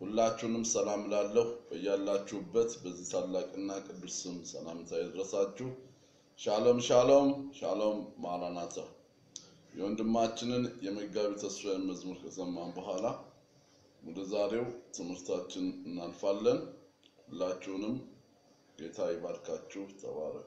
ሁላችሁንም ሰላም ላለሁ በያላችሁበት በዚህ ታላቅና ቅዱስ ስም ሰላምታ ይድረሳችሁ። ሻሎም ሻሎም ሻሎም ማራናታ። የወንድማችንን የመጋቢ ተስፋዬን መዝሙር ከሰማን በኋላ ወደ ዛሬው ትምህርታችን እናልፋለን። ሁላችሁንም ጌታ ይባርካችሁ። ተባረክ።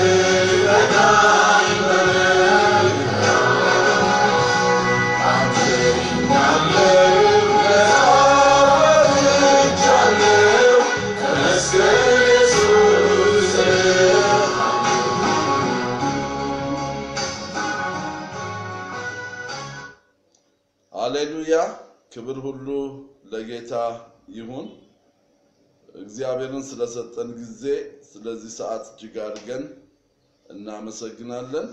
Thank ሁሉ ለጌታ ይሁን። እግዚአብሔርን ስለሰጠን ጊዜ ስለዚህ ሰዓት እጅግ አድርገን እናመሰግናለን።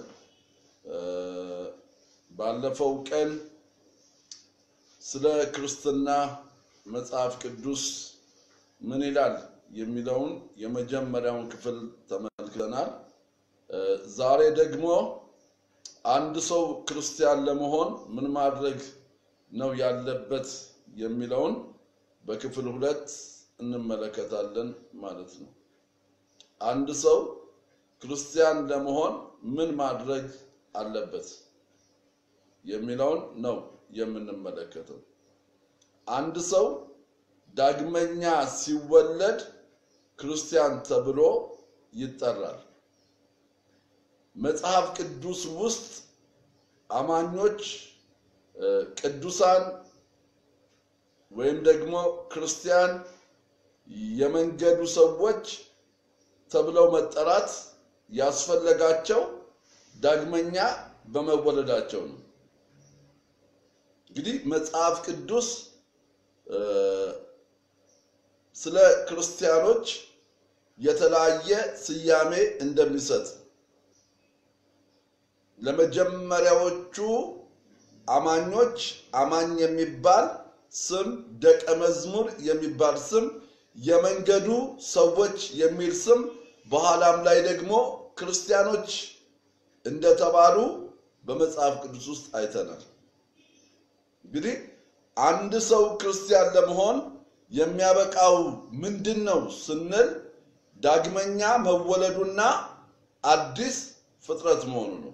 ባለፈው ቀን ስለ ክርስትና መጽሐፍ ቅዱስ ምን ይላል የሚለውን የመጀመሪያውን ክፍል ተመልክተናል። ዛሬ ደግሞ አንድ ሰው ክርስቲያን ለመሆን ምን ማድረግ ነው ያለበት የሚለውን በክፍል ሁለት እንመለከታለን ማለት ነው። አንድ ሰው ክርስቲያን ለመሆን ምን ማድረግ አለበት የሚለውን ነው የምንመለከተው። አንድ ሰው ዳግመኛ ሲወለድ ክርስቲያን ተብሎ ይጠራል። መጽሐፍ ቅዱስ ውስጥ አማኞች ቅዱሳን ወይም ደግሞ ክርስቲያን የመንገዱ ሰዎች ተብለው መጠራት ያስፈለጋቸው ዳግመኛ በመወለዳቸው ነው። እንግዲህ መጽሐፍ ቅዱስ ስለ ክርስቲያኖች የተለያየ ስያሜ እንደሚሰጥ ለመጀመሪያዎቹ አማኞች አማኝ የሚባል ስም፣ ደቀ መዝሙር የሚባል ስም፣ የመንገዱ ሰዎች የሚል ስም፣ በኋላም ላይ ደግሞ ክርስቲያኖች እንደተባሉ በመጽሐፍ ቅዱስ ውስጥ አይተናል። እንግዲህ አንድ ሰው ክርስቲያን ለመሆን የሚያበቃው ምንድን ነው ስንል ዳግመኛ መወለዱና አዲስ ፍጥረት መሆኑ ነው።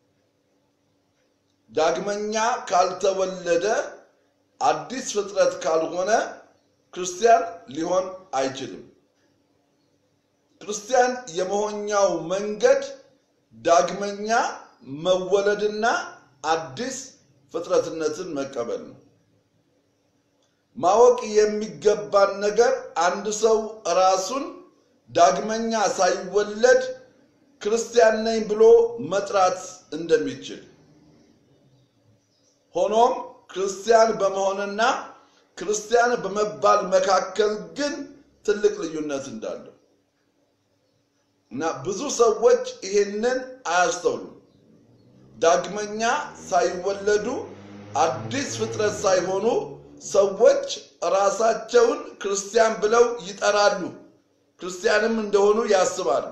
ዳግመኛ ካልተወለደ አዲስ ፍጥረት ካልሆነ ክርስቲያን ሊሆን አይችልም። ክርስቲያን የመሆኛው መንገድ ዳግመኛ መወለድና አዲስ ፍጥረትነትን መቀበል ነው። ማወቅ የሚገባን ነገር አንድ ሰው ራሱን ዳግመኛ ሳይወለድ ክርስቲያን ነኝ ብሎ መጥራት እንደሚችል ሆኖም ክርስቲያን በመሆንና ክርስቲያን በመባል መካከል ግን ትልቅ ልዩነት እንዳለው እና ብዙ ሰዎች ይሄንን አያስተውሉም። ዳግመኛ ሳይወለዱ አዲስ ፍጥረት ሳይሆኑ ሰዎች ራሳቸውን ክርስቲያን ብለው ይጠራሉ። ክርስቲያንም እንደሆኑ ያስባሉ።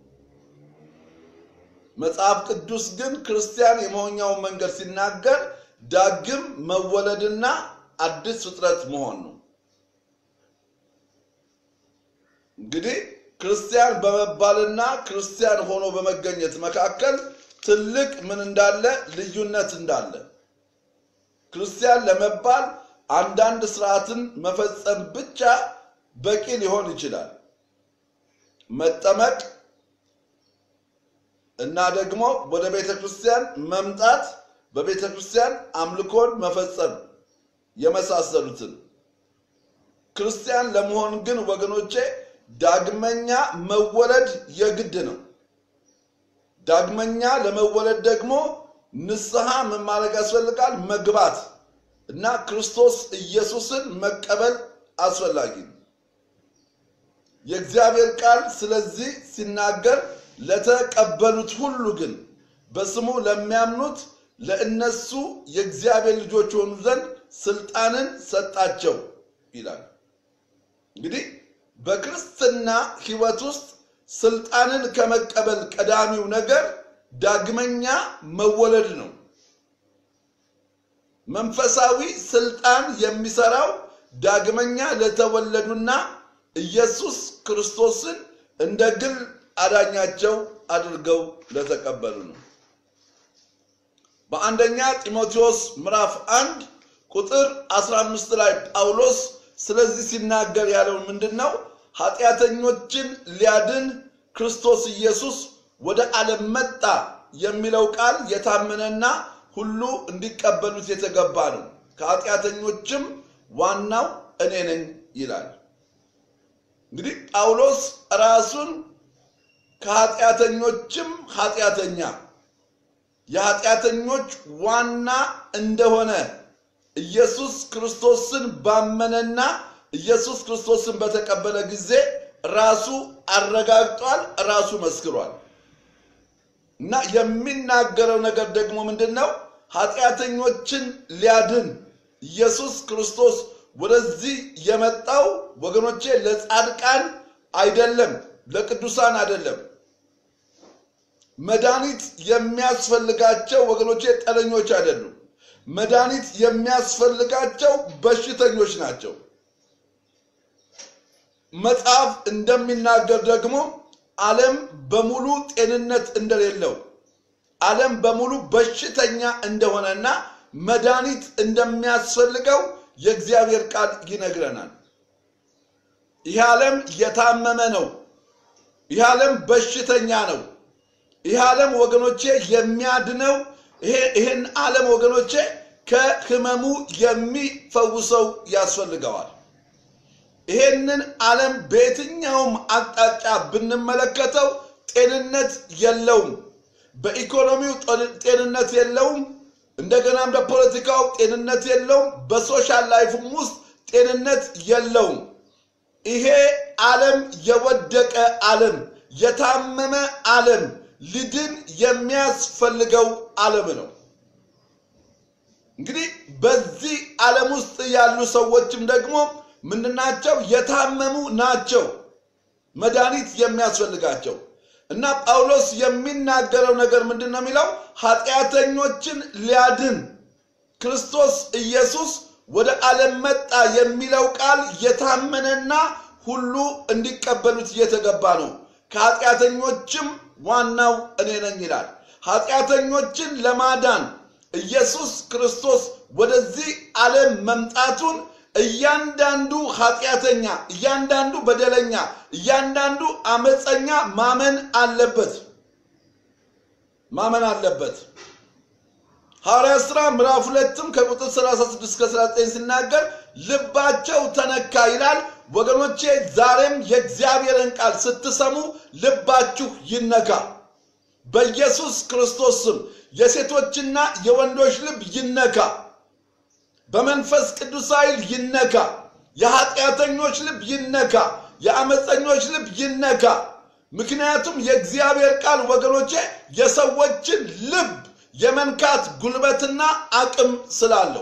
መጽሐፍ ቅዱስ ግን ክርስቲያን የመሆኛውን መንገድ ሲናገር ዳግም መወለድና አዲስ ፍጥረት መሆን ነው። እንግዲህ ክርስቲያን በመባልና ክርስቲያን ሆኖ በመገኘት መካከል ትልቅ ምን እንዳለ ልዩነት እንዳለ ክርስቲያን ለመባል አንዳንድ ስርዓትን መፈጸም ብቻ በቂ ሊሆን ይችላል። መጠመቅ እና ደግሞ ወደ ቤተ ክርስቲያን መምጣት፣ በቤተ ክርስቲያን አምልኮን መፈጸም የመሳሰሉትን። ክርስቲያን ለመሆን ግን ወገኖቼ ዳግመኛ መወለድ የግድ ነው። ዳግመኛ ለመወለድ ደግሞ ንስሐ ምን ማድረግ ያስፈልጋል? መግባት እና ክርስቶስ ኢየሱስን መቀበል አስፈላጊ ነው። የእግዚአብሔር ቃል ስለዚህ ሲናገር ለተቀበሉት ሁሉ ግን በስሙ ለሚያምኑት ለእነሱ የእግዚአብሔር ልጆች የሆኑ ዘንድ ስልጣንን ሰጣቸው ይላል። እንግዲህ በክርስትና ሕይወት ውስጥ ስልጣንን ከመቀበል ቀዳሚው ነገር ዳግመኛ መወለድ ነው። መንፈሳዊ ስልጣን የሚሰራው ዳግመኛ ለተወለዱና ኢየሱስ ክርስቶስን እንደ ግል አዳኛቸው አድርገው ለተቀበሉ ነው። በአንደኛ ጢሞቴዎስ ምዕራፍ አንድ ቁጥር 15 ላይ ጳውሎስ ስለዚህ ሲናገር ያለው ምንድን ነው? ኃጢአተኞችን ሊያድን ክርስቶስ ኢየሱስ ወደ ዓለም መጣ የሚለው ቃል የታመነና ሁሉ እንዲቀበሉት የተገባ ነው። ከኃጢአተኞችም ዋናው እኔ ነኝ ይላል። እንግዲህ ጳውሎስ ራሱን ከኃጢአተኞችም ኃጢአተኛ የኃጢአተኞች ዋና እንደሆነ ኢየሱስ ክርስቶስን ባመነና ኢየሱስ ክርስቶስን በተቀበለ ጊዜ ራሱ አረጋግጧል፣ ራሱ መስክሯል። እና የሚናገረው ነገር ደግሞ ምንድን ነው? ኃጢአተኞችን ሊያድን ኢየሱስ ክርስቶስ ወደዚህ የመጣው ወገኖቼ ለጻድቃን አይደለም፣ ለቅዱሳን አይደለም። መድኃኒት የሚያስፈልጋቸው ወገኖቼ ጠለኞች አይደሉም። መድኃኒት የሚያስፈልጋቸው በሽተኞች ናቸው። መጽሐፍ እንደሚናገር ደግሞ ዓለም በሙሉ ጤንነት እንደሌለው ዓለም በሙሉ በሽተኛ እንደሆነና መድኃኒት እንደሚያስፈልገው የእግዚአብሔር ቃል ይነግረናል። ይህ ዓለም የታመመ ነው። ይህ ዓለም በሽተኛ ነው። ይህ ዓለም ወገኖቼ የሚያድነው ይህን ዓለም ወገኖቼ ከህመሙ የሚፈውሰው ያስፈልገዋል። ይሄንን ዓለም በየትኛውም አቅጣጫ ብንመለከተው ጤንነት የለውም። በኢኮኖሚው ጤንነት የለውም። እንደገናም በፖለቲካው ጤንነት የለውም። በሶሻል ላይፍም ውስጥ ጤንነት የለውም። ይሄ ዓለም የወደቀ ዓለም፣ የታመመ ዓለም፣ ሊድን የሚያስፈልገው ዓለም ነው። እንግዲህ በዚህ ዓለም ውስጥ ያሉ ሰዎችም ደግሞ ምንድናቸው? የታመሙ ናቸው፣ መድኃኒት የሚያስፈልጋቸው እና ጳውሎስ የሚናገረው ነገር ምንድን ነው የሚለው? ኃጢአተኞችን ሊያድን ክርስቶስ ኢየሱስ ወደ ዓለም መጣ የሚለው ቃል የታመነና ሁሉ እንዲቀበሉት እየተገባ ነው። ከኃጢአተኞችም ዋናው እኔ ነኝ ይላል። ኃጢአተኞችን ለማዳን ኢየሱስ ክርስቶስ ወደዚህ ዓለም መምጣቱን እያንዳንዱ ኃጢአተኛ፣ እያንዳንዱ በደለኛ፣ እያንዳንዱ አመፀኛ ማመን አለበት ማመን አለበት። ሐዋርያ ሥራ ምዕራፍ ሁለትም ከቁጥር 36 እስከ 19 ሲናገር ልባቸው ተነካ ይላል። ወገኖቼ ዛሬም የእግዚአብሔርን ቃል ስትሰሙ ልባችሁ ይነካ። በኢየሱስ ክርስቶስ ስም የሴቶችና የወንዶች ልብ ይነካ። በመንፈስ ቅዱስ ኃይል ይነካ። የኃጢአተኞች ልብ ይነካ። የአመፀኞች ልብ ይነካ። ምክንያቱም የእግዚአብሔር ቃል ወገኖቼ የሰዎችን ልብ የመንካት ጉልበትና አቅም ስላለው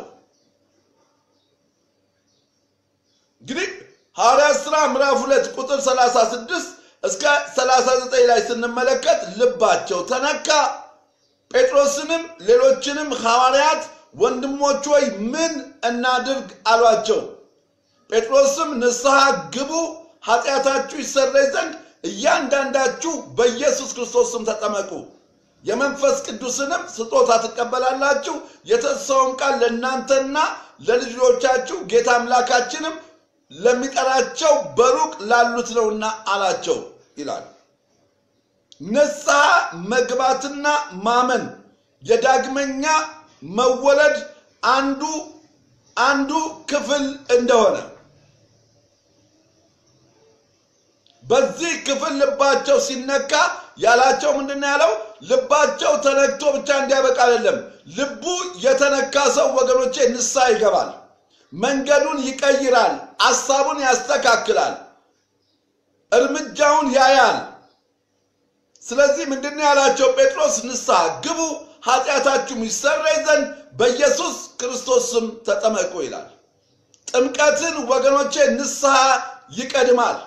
እንግዲህ ሐዋርያት ሥራ ምዕራፍ ሁለት ቁጥር 36 እስከ 39 ላይ ስንመለከት ልባቸው ተነካ። ጴጥሮስንም ሌሎችንም ሐዋርያት ወንድሞች ሆይ ምን እናድርግ አሏቸው። ጴጥሮስም ንስሐ ግቡ፣ ኃጢአታችሁ ይሰረይ ዘንድ እያንዳንዳችሁ በኢየሱስ ክርስቶስ ስም ተጠመቁ፣ የመንፈስ ቅዱስንም ስጦታ ትቀበላላችሁ፣ የተስፋውን ቃል ለእናንተና ለልጆቻችሁ ጌታ አምላካችንም ለሚጠራቸው በሩቅ ላሉት ነውና አላቸው ይላል። ንስሐ መግባትና ማመን የዳግመኛ መወለድ አንዱ አንዱ ክፍል እንደሆነ በዚህ ክፍል ልባቸው ሲነካ ያላቸው ምንድን ነው ያለው? ልባቸው ተነክቶ ብቻ እንዲያበቃ አይደለም። ልቡ የተነካ ሰው ወገኖቼ ንስሐ ይገባል፣ መንገዱን ይቀይራል፣ አሳቡን ያስተካክላል፣ እርምጃውን ያያል። ስለዚህ ምንድን ነው ያላቸው? ጴጥሮስ ንስሐ ግቡ ኃጢአታችሁም ይሰረይ ዘንድ በኢየሱስ ክርስቶስ ስም ተጠመቁ ይላል። ጥምቀትን ወገኖቼ ንስሐ ይቀድማል።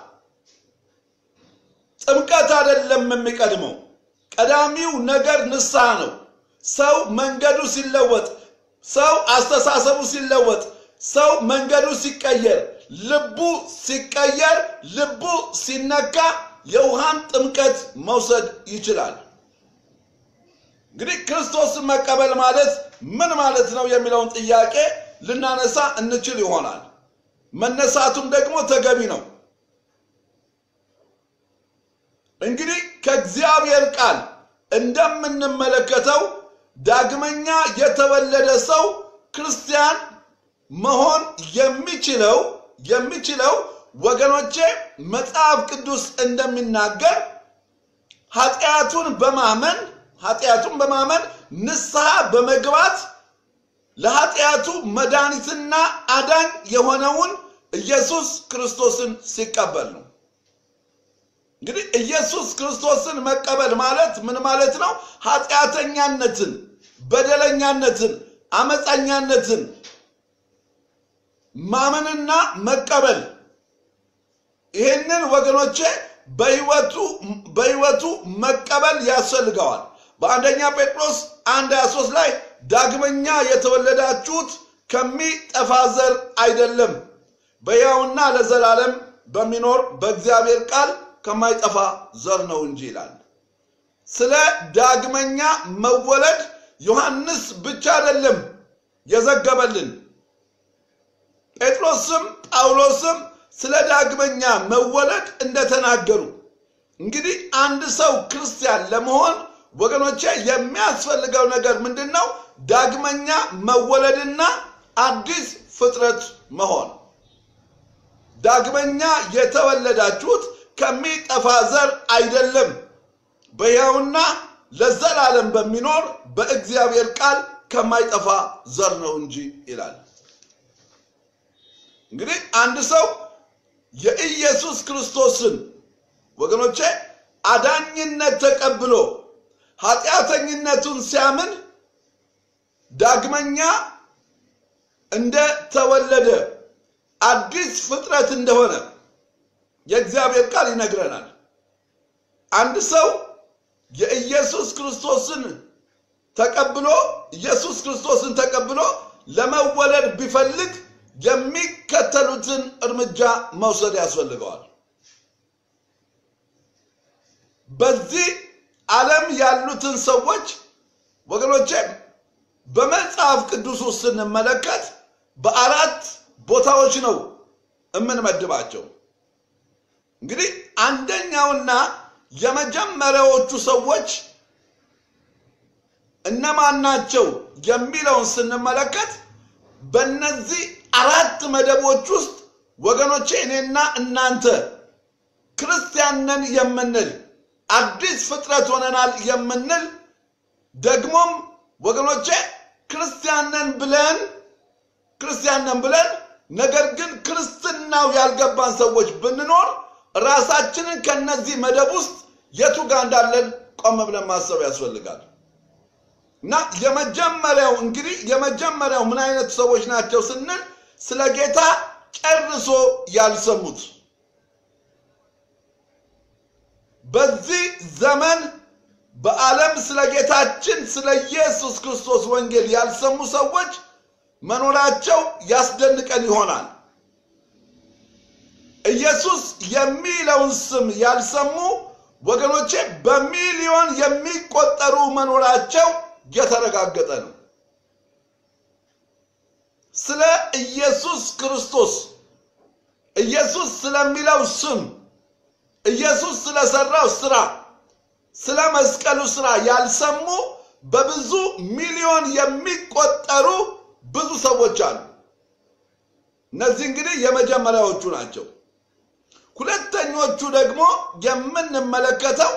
ጥምቀት አይደለም የሚቀድመው፣ ቀዳሚው ነገር ንስሐ ነው። ሰው መንገዱ ሲለወጥ፣ ሰው አስተሳሰቡ ሲለወጥ፣ ሰው መንገዱ ሲቀየር፣ ልቡ ሲቀየር፣ ልቡ ሲነካ የውሃን ጥምቀት መውሰድ ይችላል። እንግዲህ ክርስቶስን መቀበል ማለት ምን ማለት ነው የሚለውን ጥያቄ ልናነሳ እንችል ይሆናል። መነሳቱም ደግሞ ተገቢ ነው። እንግዲህ ከእግዚአብሔር ቃል እንደምንመለከተው ዳግመኛ የተወለደ ሰው ክርስቲያን መሆን የሚችለው የሚችለው ወገኖቼ መጽሐፍ ቅዱስ እንደሚናገር ኃጢአቱን በማመን ኃጢአቱን በማመን ንስሐ በመግባት ለኃጢአቱ መድኃኒትና አዳኝ የሆነውን ኢየሱስ ክርስቶስን ሲቀበል ነው። እንግዲህ ኢየሱስ ክርስቶስን መቀበል ማለት ምን ማለት ነው? ኃጢአተኛነትን፣ በደለኛነትን፣ አመፀኛነትን ማመንና መቀበል ይህንን ወገኖቼ በህይወቱ በህይወቱ መቀበል ያስፈልገዋል። በአንደኛ ጴጥሮስ አንድ 23 ላይ ዳግመኛ የተወለዳችሁት ከሚጠፋ ዘር አይደለም በሕያውና ለዘላለም በሚኖር በእግዚአብሔር ቃል ከማይጠፋ ዘር ነው እንጂ ይላል። ስለ ዳግመኛ መወለድ ዮሐንስ ብቻ አይደለም የዘገበልን ጴጥሮስም ጳውሎስም ስለ ዳግመኛ መወለድ እንደተናገሩ እንግዲህ አንድ ሰው ክርስቲያን ለመሆን ወገኖቼ የሚያስፈልገው ነገር ምንድን ነው? ዳግመኛ መወለድና አዲስ ፍጥረት መሆን። ዳግመኛ የተወለዳችሁት ከሚጠፋ ዘር አይደለም በሕያውና ለዘላለም በሚኖር በእግዚአብሔር ቃል ከማይጠፋ ዘር ነው እንጂ ይላል። እንግዲህ አንድ ሰው የኢየሱስ ክርስቶስን ወገኖቼ አዳኝነት ተቀብሎ ኃጢአተኝነቱን ሲያምን ዳግመኛ እንደተወለደ አዲስ ፍጥረት እንደሆነ የእግዚአብሔር ቃል ይነግረናል። አንድ ሰው የኢየሱስ ክርስቶስን ተቀብሎ ኢየሱስ ክርስቶስን ተቀብሎ ለመወለድ ቢፈልግ የሚከተሉትን እርምጃ መውሰድ ያስፈልገዋል። በዚህ ዓለም ያሉትን ሰዎች ወገኖቼ በመጽሐፍ ቅዱስ ውስጥ ስንመለከት በአራት ቦታዎች ነው የምንመድባቸው። እንግዲህ አንደኛውና የመጀመሪያዎቹ ሰዎች እነማን ናቸው የሚለውን ስንመለከት በእነዚህ አራት መደቦች ውስጥ ወገኖቼ እኔና እናንተ ክርስቲያን ነን የምንል አዲስ ፍጥረት ሆነናል የምንል ደግሞም ወገኖቼ ክርስቲያን ነን ብለን ክርስቲያን ነን ብለን ነገር ግን ክርስትናው ያልገባን ሰዎች ብንኖር ራሳችንን ከነዚህ መደብ ውስጥ የቱ ጋር እንዳለን ቆም ብለን ማሰብ ያስፈልጋል። እና የመጀመሪያው እንግዲህ የመጀመሪያው ምን አይነት ሰዎች ናቸው ስንል ስለ ጌታ ጨርሶ ያልሰሙት በዚህ ዘመን በዓለም ስለ ጌታችን ስለ ኢየሱስ ክርስቶስ ወንጌል ያልሰሙ ሰዎች መኖራቸው ያስደንቀን ይሆናል። ኢየሱስ የሚለውን ስም ያልሰሙ ወገኖቼ በሚሊዮን የሚቆጠሩ መኖራቸው የተረጋገጠ ነው። ስለ ኢየሱስ ክርስቶስ ኢየሱስ ስለሚለው ስም ኢየሱስ ስለሰራው ስራ ስለ መስቀሉ ስራ ያልሰሙ በብዙ ሚሊዮን የሚቆጠሩ ብዙ ሰዎች አሉ። እነዚህ እንግዲህ የመጀመሪያዎቹ ናቸው። ሁለተኞቹ ደግሞ የምንመለከተው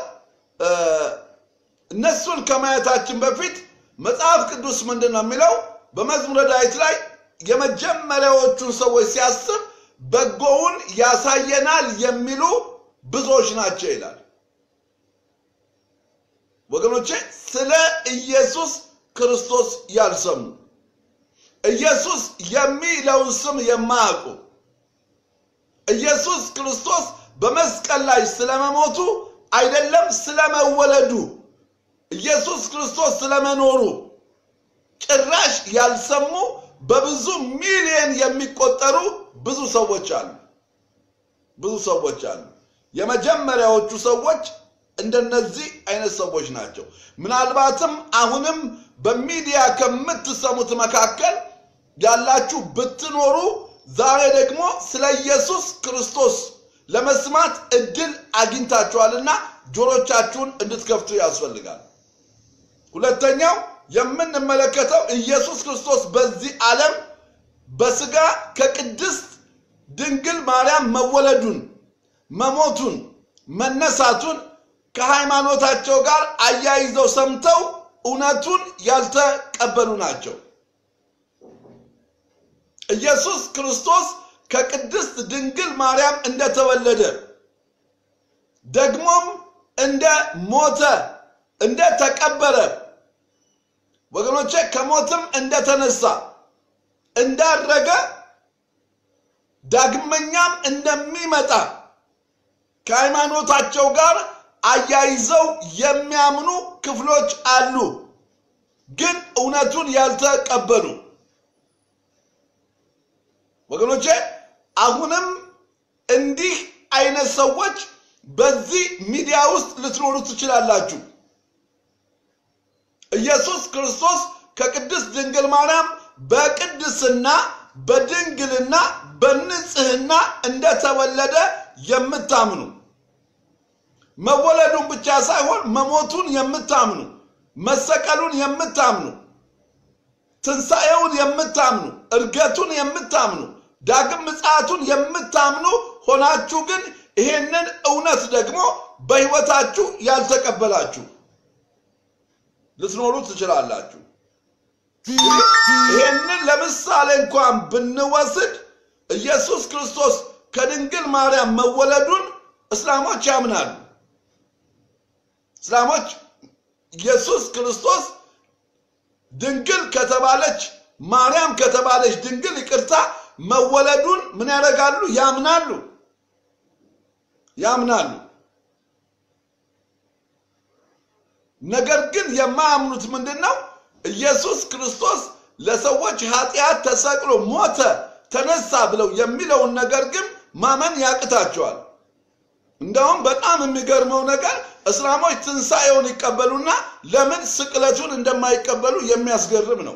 እነሱን ከማየታችን በፊት መጽሐፍ ቅዱስ ምንድን ነው የሚለው? በመዝሙረ ዳዊት ላይ የመጀመሪያዎቹን ሰዎች ሲያስብ በጎውን ያሳየናል የሚሉ ብዙዎች ናቸው ይላል። ወገኖቼ ስለ ኢየሱስ ክርስቶስ ያልሰሙ ኢየሱስ የሚለውን ስም የማያውቁ ኢየሱስ ክርስቶስ በመስቀል ላይ ስለመሞቱ አይደለም ስለመወለዱ ኢየሱስ ክርስቶስ ስለመኖሩ ጭራሽ ያልሰሙ በብዙ ሚሊዮን የሚቆጠሩ ብዙ ሰዎች አሉ። ብዙ ሰዎች አሉ። የመጀመሪያዎቹ ሰዎች እንደነዚህ አይነት ሰዎች ናቸው። ምናልባትም አሁንም በሚዲያ ከምትሰሙት መካከል ያላችሁ ብትኖሩ ዛሬ ደግሞ ስለ ኢየሱስ ክርስቶስ ለመስማት እድል አግኝታችኋልና ጆሮቻችሁን እንድትከፍቱ ያስፈልጋል። ሁለተኛው የምንመለከተው ኢየሱስ ክርስቶስ በዚህ ዓለም በስጋ ከቅድስት ድንግል ማርያም መወለዱን፣ መሞቱን፣ መነሳቱን ከሃይማኖታቸው ጋር አያይዘው ሰምተው እውነቱን ያልተቀበሉ ናቸው። ኢየሱስ ክርስቶስ ከቅድስት ድንግል ማርያም እንደተወለደ ደግሞም እንደ ሞተ እንደ ተቀበረ ወገኖቼ ከሞትም እንደተነሳ እንዳረገ ዳግመኛም እንደሚመጣ ከሃይማኖታቸው ጋር አያይዘው የሚያምኑ ክፍሎች አሉ፣ ግን እውነቱን ያልተቀበሉ ወገኖቼ። አሁንም እንዲህ አይነት ሰዎች በዚህ ሚዲያ ውስጥ ልትኖሩ ትችላላችሁ። ኢየሱስ ክርስቶስ ከቅድስት ድንግል ማርያም በቅድስና በድንግልና በንጽህና እንደተወለደ የምታምኑ መወለዱን ብቻ ሳይሆን መሞቱን የምታምኑ መሰቀሉን የምታምኑ ትንሣኤውን የምታምኑ እርገቱን የምታምኑ ዳግም ምጽአቱን የምታምኑ ሆናችሁ ግን ይሄንን እውነት ደግሞ በሕይወታችሁ ያልተቀበላችሁ ልትኖሩ ትችላላችሁ። ይህንን ለምሳሌ እንኳን ብንወስድ ኢየሱስ ክርስቶስ ከድንግል ማርያም መወለዱን እስላሞች ያምናሉ። እስላሞች ኢየሱስ ክርስቶስ ድንግል ከተባለች ማርያም ከተባለች ድንግል ይቅርታ መወለዱን ምን ያደርጋሉ? ያምናሉ ያምናሉ። ነገር ግን የማያምኑት ምንድን ነው? ኢየሱስ ክርስቶስ ለሰዎች ኃጢአት ተሰቅሎ ሞተ፣ ተነሳ ብለው የሚለውን ነገር ግን ማመን ያቅታቸዋል። እንደውም በጣም የሚገርመው ነገር እስላሞች ትንሣኤውን ይቀበሉና ለምን ስቅለቱን እንደማይቀበሉ የሚያስገርም ነው።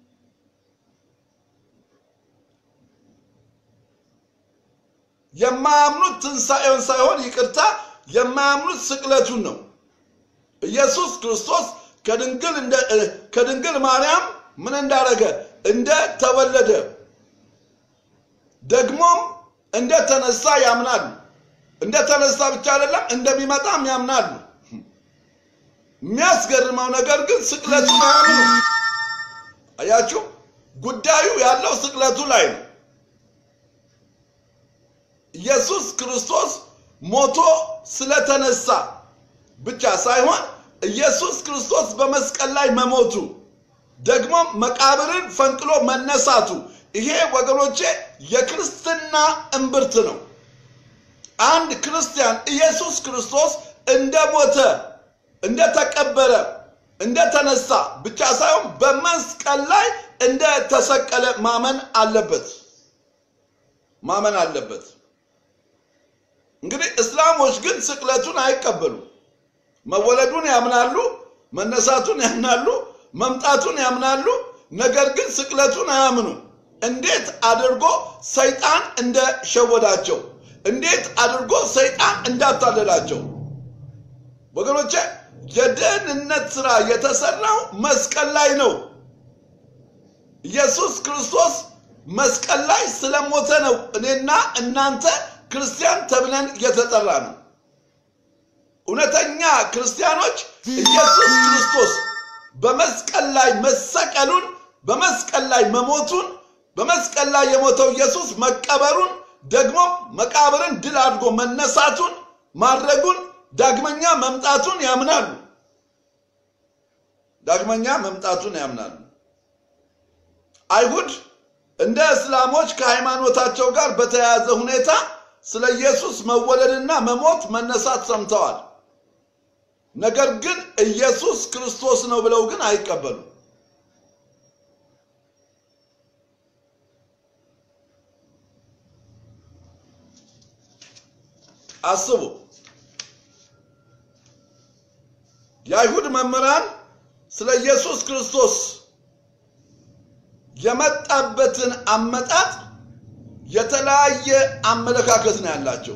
የማያምኑት ትንሣኤውን ሳይሆን ይቅርታ፣ የማያምኑት ስቅለቱን ነው። ኢየሱስ ክርስቶስ ከድንግል ማርያም ምን እንዳደረገ እንደተወለደ ደግሞም እንደተነሳ ያምናሉ። እንደተነሳ ብቻ አይደለም እንደሚመጣም ያምናሉ። የሚያስገርመው ነገር ግን ስቅለቱን አያምኑ። አያችሁ፣ ጉዳዩ ያለው ስቅለቱ ላይ ነው። ኢየሱስ ክርስቶስ ሞቶ ስለተነሳ ብቻ ሳይሆን ኢየሱስ ክርስቶስ በመስቀል ላይ መሞቱ ደግሞም መቃብርን ፈንቅሎ መነሳቱ ይሄ ወገኖቼ የክርስትና እምብርት ነው። አንድ ክርስቲያን ኢየሱስ ክርስቶስ እንደሞተ፣ እንደተቀበረ፣ እንደተነሳ ብቻ ሳይሆን በመስቀል ላይ እንደተሰቀለ ማመን አለበት ማመን አለበት። እንግዲህ እስላሞች ግን ስቅለቱን አይቀበሉም። መወለዱን ያምናሉ፣ መነሳቱን ያምናሉ፣ መምጣቱን ያምናሉ። ነገር ግን ስቅለቱን አያምኑ። እንዴት አድርጎ ሰይጣን እንደሸወዳቸው፣ እንዴት አድርጎ ሰይጣን እንዳታለላቸው ወገኖቼ፣ የደህንነት ስራ የተሰራው መስቀል ላይ ነው። ኢየሱስ ክርስቶስ መስቀል ላይ ስለሞተ ነው እኔና እናንተ ክርስቲያን ተብለን የተጠራ ነው። እውነተኛ ክርስቲያኖች ኢየሱስ ክርስቶስ በመስቀል ላይ መሰቀሉን፣ በመስቀል ላይ መሞቱን፣ በመስቀል ላይ የሞተው ኢየሱስ መቀበሩን፣ ደግሞ መቃብርን ድል አድርጎ መነሳቱን ማድረጉን፣ ዳግመኛ መምጣቱን ያምናሉ። ዳግመኛ መምጣቱን ያምናሉ። አይሁድ እንደ እስላሞች ከሃይማኖታቸው ጋር በተያያዘ ሁኔታ ስለ ኢየሱስ መወለድና መሞት መነሳት ሰምተዋል። ነገር ግን ኢየሱስ ክርስቶስ ነው ብለው ግን አይቀበሉም። አስቡ። የአይሁድ መምህራን ስለ ኢየሱስ ክርስቶስ የመጣበትን አመጣጥ የተለያየ አመለካከት ነው ያላቸው።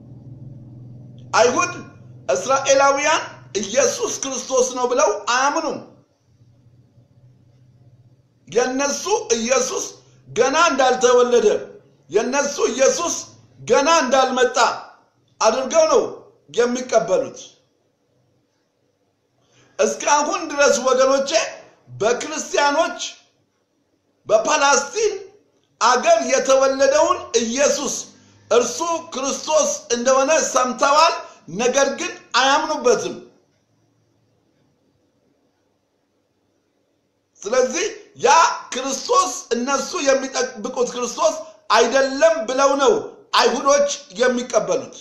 አይሁድ እስራኤላውያን ኢየሱስ ክርስቶስ ነው ብለው አያምኑም። የነሱ ኢየሱስ ገና እንዳልተወለደ፣ የነሱ ኢየሱስ ገና እንዳልመጣ አድርገው ነው የሚቀበሉት። እስካሁን ድረስ ወገኖቼ በክርስቲያኖች በፓላስቲን አገር የተወለደውን ኢየሱስ እርሱ ክርስቶስ እንደሆነ ሰምተዋል፣ ነገር ግን አያምኑበትም። ስለዚህ ያ ክርስቶስ እነሱ የሚጠብቁት ክርስቶስ አይደለም ብለው ነው አይሁዶች የሚቀበሉት።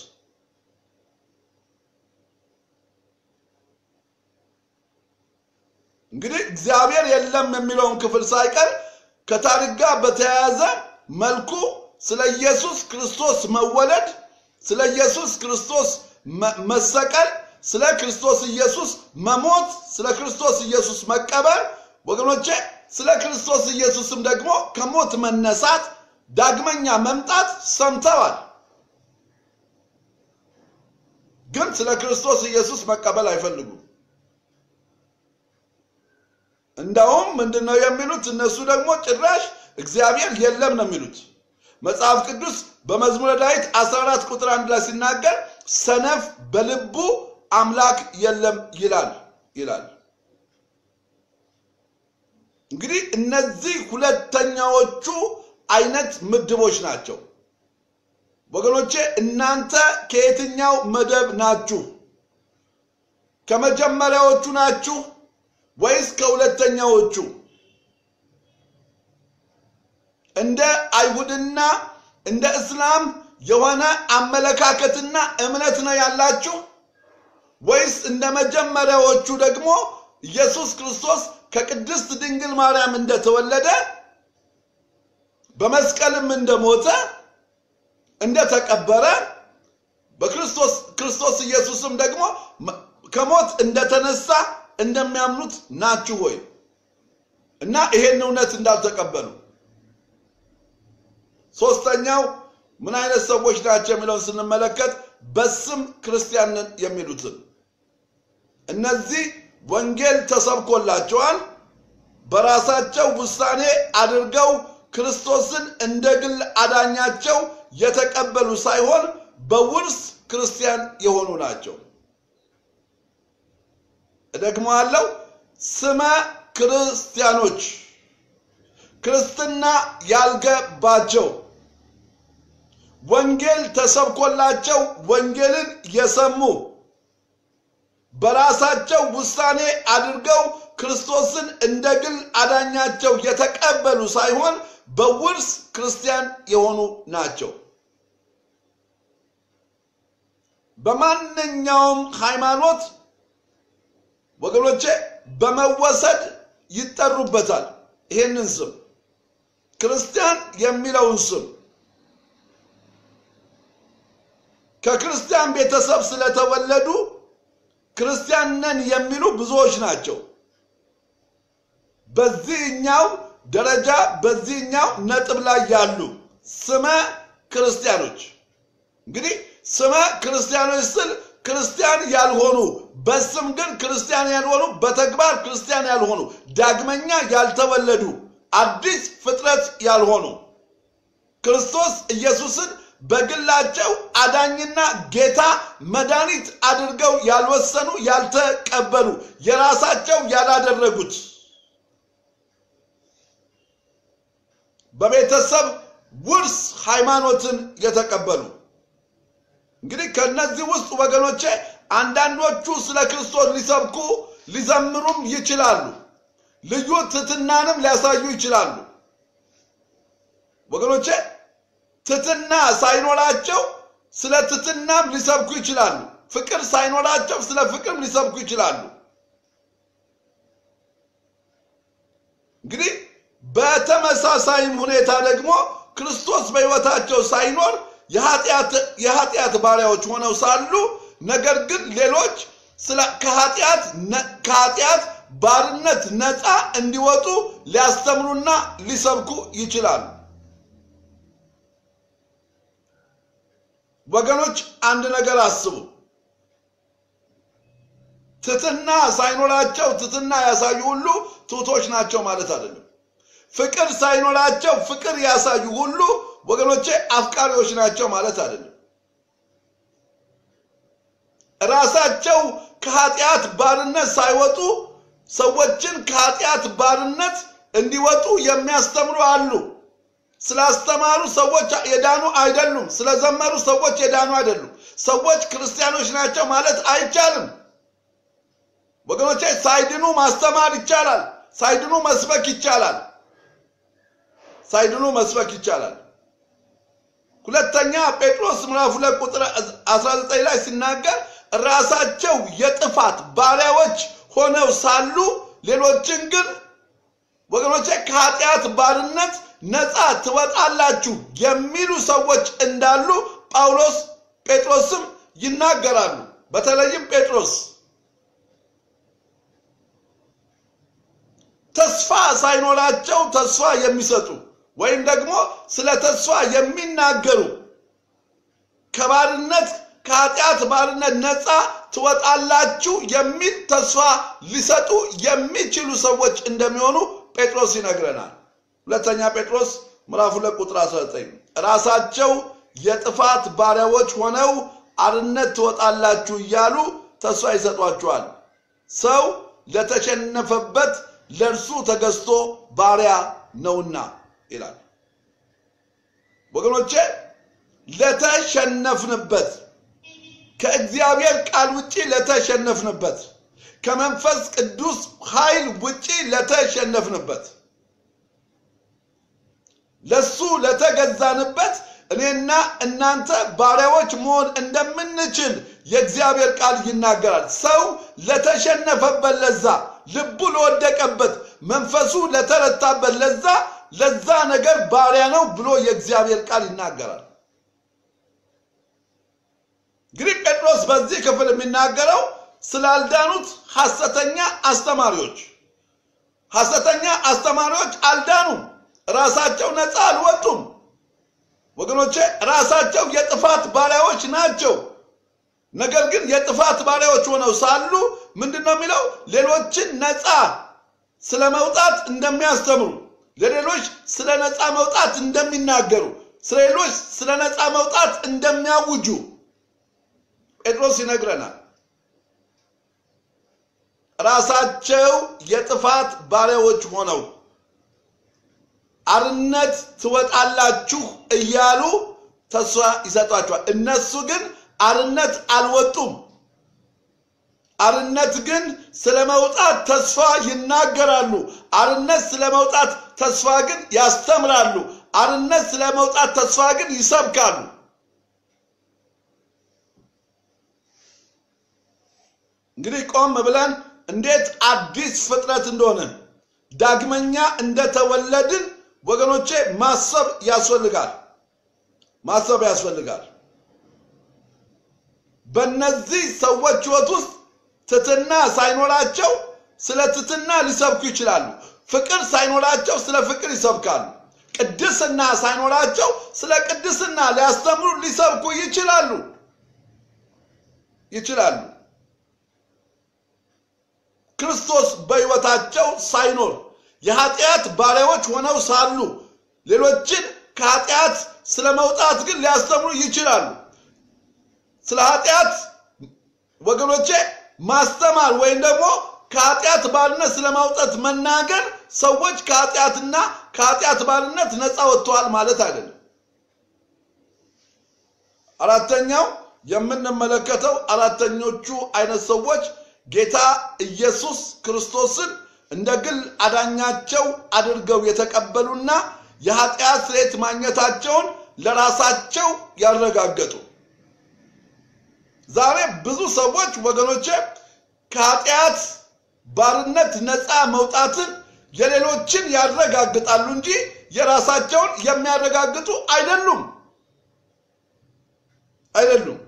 እንግዲህ እግዚአብሔር የለም የሚለውን ክፍል ሳይቀር ከታሪክ ጋር በተያያዘ መልኩ ስለ ኢየሱስ ክርስቶስ መወለድ፣ ስለ ኢየሱስ ክርስቶስ መሰቀል፣ ስለ ክርስቶስ ኢየሱስ መሞት፣ ስለ ክርስቶስ ኢየሱስ መቀበር ወገኖቼ ስለ ክርስቶስ ኢየሱስም ደግሞ ከሞት መነሳት ዳግመኛ መምጣት ሰምተዋል። ግን ስለ ክርስቶስ ኢየሱስ መቀበል አይፈልጉም። እንዳውም ምንድን ነው የሚሉት? እነሱ ደግሞ ጭራሽ እግዚአብሔር የለም ነው የሚሉት። መጽሐፍ ቅዱስ በመዝሙረ ዳዊት 14 ቁጥር አንድ ላይ ሲናገር ሰነፍ በልቡ አምላክ የለም ይላል ይላል። እንግዲህ እነዚህ ሁለተኛዎቹ አይነት ምድቦች ናቸው ወገኖቼ። እናንተ ከየትኛው መደብ ናችሁ? ከመጀመሪያዎቹ ናችሁ ወይስ ከሁለተኛዎቹ? እንደ አይሁድና እንደ እስላም የሆነ አመለካከትና እምነት ነው ያላችሁ ወይስ እንደ መጀመሪያዎቹ ደግሞ ኢየሱስ ክርስቶስ ከቅድስት ድንግል ማርያም እንደተወለደ በመስቀልም እንደሞተ እንደተቀበረ በክርስቶስ ክርስቶስ ኢየሱስም ደግሞ ከሞት እንደተነሳ እንደሚያምኑት ናችሁ ወይ? እና ይሄን እውነት እንዳልተቀበሉ ሶስተኛው ምን አይነት ሰዎች ናቸው የሚለውን ስንመለከት በስም ክርስቲያንን የሚሉትን እነዚህ ወንጌል ተሰብኮላቸዋል። በራሳቸው ውሳኔ አድርገው ክርስቶስን እንደ ግል አዳኛቸው የተቀበሉ ሳይሆን በውርስ ክርስቲያን የሆኑ ናቸው። እደግመዋለሁ። ስመ ክርስቲያኖች ክርስትና ያልገባቸው ወንጌል ተሰብኮላቸው ወንጌልን የሰሙ በራሳቸው ውሳኔ አድርገው ክርስቶስን እንደ ግል አዳኛቸው የተቀበሉ ሳይሆን በውርስ ክርስቲያን የሆኑ ናቸው። በማንኛውም ሃይማኖት ወገኖቼ በመወሰድ ይጠሩበታል። ይሄንን ስም ክርስቲያን የሚለውን ስም ከክርስቲያን ቤተሰብ ስለተወለዱ ክርስቲያን ነን የሚሉ ብዙዎች ናቸው። በዚህኛው ደረጃ በዚህኛው ነጥብ ላይ ያሉ ስመ ክርስቲያኖች እንግዲህ ስመ ክርስቲያኖች ስል ክርስቲያን ያልሆኑ በስም ግን ክርስቲያን ያልሆኑ በተግባር ክርስቲያን ያልሆኑ ዳግመኛ ያልተወለዱ አዲስ ፍጥረት ያልሆኑ ክርስቶስ ኢየሱስን በግላቸው አዳኝና ጌታ መድኃኒት አድርገው ያልወሰኑ ያልተቀበሉ የራሳቸው ያላደረጉት በቤተሰብ ውርስ ሃይማኖትን የተቀበሉ እንግዲህ ከነዚህ ውስጥ ወገኖቼ አንዳንዶቹ ስለ ክርስቶስ ሊሰብኩ ሊዘምሩም ይችላሉ። ልዩ ትሕትናንም ሊያሳዩ ይችላሉ። ወገኖቼ ትሕትና ሳይኖራቸው ስለ ትሕትናም ሊሰብኩ ይችላሉ። ፍቅር ሳይኖራቸው ስለ ፍቅርም ሊሰብኩ ይችላሉ። እንግዲህ በተመሳሳይም ሁኔታ ደግሞ ክርስቶስ በሕይወታቸው ሳይኖር የኃጢአት ባሪያዎች ሆነው ሳሉ ነገር ግን ሌሎች ከኃጢአት ባርነት ነፃ እንዲወጡ ሊያስተምሩና ሊሰብኩ ይችላሉ። ወገኖች አንድ ነገር አስቡ። ትሕትና ሳይኖራቸው ትሕትና ያሳዩ ሁሉ ትሑቶች ናቸው ማለት አይደለም። ፍቅር ሳይኖራቸው ፍቅር ያሳዩ ሁሉ ወገኖቼ አፍቃሪዎች ናቸው ማለት አይደለም። ራሳቸው ከኃጢአት ባርነት ሳይወጡ ሰዎችን ከኃጢአት ባርነት እንዲወጡ የሚያስተምሩ አሉ። ስላስተማሩ ሰዎች የዳኑ አይደሉም። ስለዘመሩ ሰዎች የዳኑ አይደሉም። ሰዎች ክርስቲያኖች ናቸው ማለት አይቻልም። ወገኖቼ ሳይድኑ ማስተማር ይቻላል። ሳይድኑ መስበክ ይቻላል። ሳይድኑ መስበክ ይቻላል። ሁለተኛ ጴጥሮስ ምዕራፍ ሁለት ቁጥር 19 ላይ ሲናገር ራሳቸው የጥፋት ባሪያዎች ሆነው ሳሉ ሌሎችን ግን ወገኖቼ ከኃጢአት ባርነት ነፃ ትወጣላችሁ የሚሉ ሰዎች እንዳሉ ጳውሎስ ጴጥሮስም ይናገራሉ። በተለይም ጴጥሮስ ተስፋ ሳይኖራቸው ተስፋ የሚሰጡ ወይም ደግሞ ስለ ተስፋ የሚናገሩ ከባርነት ከኃጢአት ባርነት ነፃ ትወጣላችሁ የሚል ተስፋ ሊሰጡ የሚችሉ ሰዎች እንደሚሆኑ ጴጥሮስ ይነግረናል። ሁለተኛ ጴጥሮስ ምዕራፍ ሁለት ቁጥር 19 ራሳቸው የጥፋት ባሪያዎች ሆነው አርነት ትወጣላችሁ እያሉ ተስፋ ይሰጧችኋል። ሰው ለተሸነፈበት ለእርሱ ተገዝቶ ባሪያ ነውና ይላል። ወገኖቼ ለተሸነፍንበት ከእግዚአብሔር ቃል ውጪ ለተሸነፍንበት ከመንፈስ ቅዱስ ኃይል ውጪ ለተሸነፍንበት ለሱ ለተገዛንበት እኔና እናንተ ባሪያዎች መሆን እንደምንችል የእግዚአብሔር ቃል ይናገራል። ሰው ለተሸነፈበት ለዛ ልቡ ለወደቀበት መንፈሱ ለተረታበት ለዛ ለዛ ነገር ባሪያ ነው ብሎ የእግዚአብሔር ቃል ይናገራል። እንግዲህ ጴጥሮስ በዚህ ክፍል የሚናገረው ስላልዳኑት ሐሰተኛ አስተማሪዎች ሐሰተኛ አስተማሪዎች አልዳኑም። ራሳቸው ነፃ አልወጡም። ወገኖቼ ራሳቸው የጥፋት ባሪያዎች ናቸው። ነገር ግን የጥፋት ባሪያዎች ሆነው ሳሉ ምንድን ነው የሚለው? ሌሎችን ነፃ ስለ መውጣት እንደሚያስተምሩ፣ ለሌሎች ስለ ነፃ መውጣት እንደሚናገሩ፣ ስለ ሌሎች ስለ ነፃ መውጣት እንደሚያውጁ ጴጥሮስ ይነግረናል። ራሳቸው የጥፋት ባሪያዎች ሆነው አርነት ትወጣላችሁ እያሉ ተስፋ ይሰጧቸዋል። እነሱ ግን አርነት አልወጡም። አርነት ግን ስለ መውጣት ተስፋ ይናገራሉ። አርነት ስለ መውጣት ተስፋ ግን ያስተምራሉ። አርነት ስለ መውጣት ተስፋ ግን ይሰብካሉ። እንግዲህ ቆም ብለን እንዴት አዲስ ፍጥረት እንደሆነ ዳግመኛ እንደተወለድን ወገኖቼ ማሰብ ያስፈልጋል። ማሰብ ያስፈልጋል። በእነዚህ ሰዎች ሕይወት ውስጥ ትትና ሳይኖራቸው ስለ ትትና ሊሰብኩ ይችላሉ። ፍቅር ሳይኖራቸው ስለ ፍቅር ይሰብካሉ። ቅድስና ሳይኖራቸው ስለ ቅድስና ሊያስተምሩ ሊሰብኩ ይችላሉ ይችላሉ። ክርስቶስ በሕይወታቸው ሳይኖር የኃጢአት ባሪያዎች ሆነው ሳሉ ሌሎችን ከኃጢአት ስለ መውጣት ግን ሊያስተምሩ ይችላሉ። ስለ ኃጢአት ወገኖቼ ማስተማር ወይም ደግሞ ከኃጢአት ባርነት ስለ ማውጣት መናገር ሰዎች ከኃጢአትና ከኃጢአት ባርነት ነፃ ወጥተዋል ማለት አይደለም። አራተኛው የምንመለከተው አራተኞቹ አይነት ሰዎች ጌታ ኢየሱስ ክርስቶስን እንደ ግል አዳኛቸው አድርገው የተቀበሉና የኃጢአት ስርየት ማግኘታቸውን ለራሳቸው ያረጋገጡ። ዛሬ ብዙ ሰዎች ወገኖቼ ከኃጢአት ባርነት ነፃ መውጣትን የሌሎችን ያረጋግጣሉ እንጂ የራሳቸውን የሚያረጋግጡ አይደሉም አይደሉም።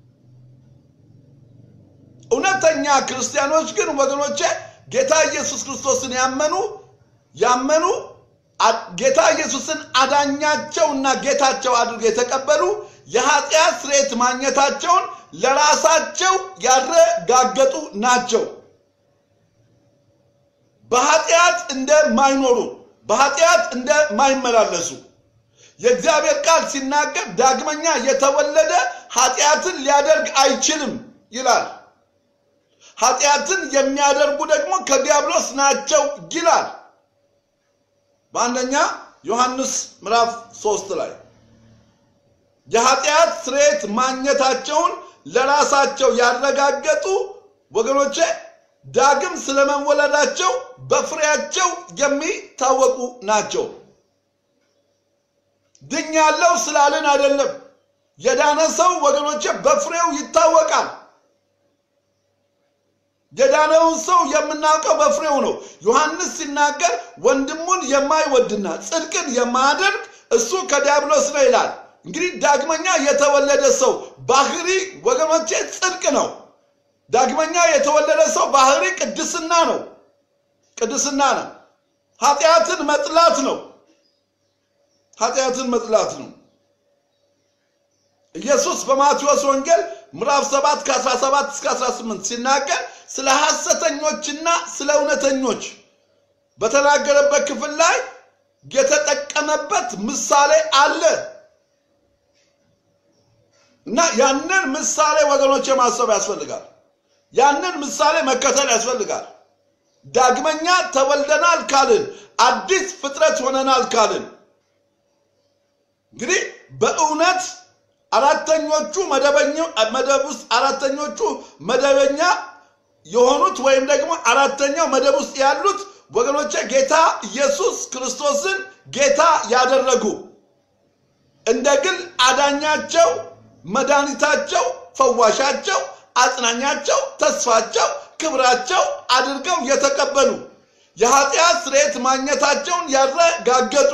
እውነተኛ ክርስቲያኖች ግን ወገኖቼ ጌታ ኢየሱስ ክርስቶስን ያመኑ ያመኑ ጌታ ኢየሱስን አዳኛቸውና ጌታቸው አድርገው የተቀበሉ የኃጢአት ስርየት ማግኘታቸውን ለራሳቸው ያረጋገጡ ናቸው። በኃጢአት እንደማይኖሩ በኃጢአት እንደማይመላለሱ የእግዚአብሔር ቃል ሲናገር ዳግመኛ የተወለደ ኃጢአትን ሊያደርግ አይችልም ይላል። ኃጢአትን የሚያደርጉ ደግሞ ከዲያብሎስ ናቸው ይላል። በአንደኛ ዮሐንስ ምዕራፍ ሶስት ላይ የኃጢአት ስርየት ማግኘታቸውን ለራሳቸው ያረጋገጡ ወገኖቼ ዳግም ስለመወለዳቸው በፍሬያቸው የሚታወቁ ናቸው። ድኛለው ስላልን አይደለም። የዳነ ሰው ወገኖቼ በፍሬው ይታወቃል። የዳነውን ሰው የምናውቀው በፍሬው ነው። ዮሐንስ ሲናገር ወንድሙን የማይወድና ጽድቅን የማያደርግ እሱ ከዲያብሎስ ነው ይላል። እንግዲህ ዳግመኛ የተወለደ ሰው ባህሪ ወገኖቼ ጽድቅ ነው። ዳግመኛ የተወለደ ሰው ባህሪ ቅድስና ነው። ቅድስና ነው። ኃጢአትን መጥላት ነው። ኃጢአትን መጥላት ነው። ኢየሱስ በማቴዎስ ወንጌል ምዕራፍ 7 ከ17 እስከ 18 ሲናገር ስለ ሐሰተኞችና ስለ እውነተኞች በተናገረበት ክፍል ላይ የተጠቀመበት ምሳሌ አለ እና ያንን ምሳሌ ወገኖች ማሰብ ያስፈልጋል። ያንን ምሳሌ መከተል ያስፈልጋል። ዳግመኛ ተወልደናል ካልን፣ አዲስ ፍጥረት ሆነናል ካልን እንግዲህ በእውነት አራተኞቹ መደብ ውስጥ አራተኞቹ መደበኛ የሆኑት ወይም ደግሞ አራተኛው መደብ ውስጥ ያሉት ወገኖቼ ጌታ ኢየሱስ ክርስቶስን ጌታ ያደረጉ እንደ ግል አዳኛቸው፣ መድኃኒታቸው፣ ፈዋሻቸው፣ አጽናኛቸው፣ ተስፋቸው፣ ክብራቸው አድርገው የተቀበሉ የኃጢአት ስርየት ማግኘታቸውን ያረጋገጡ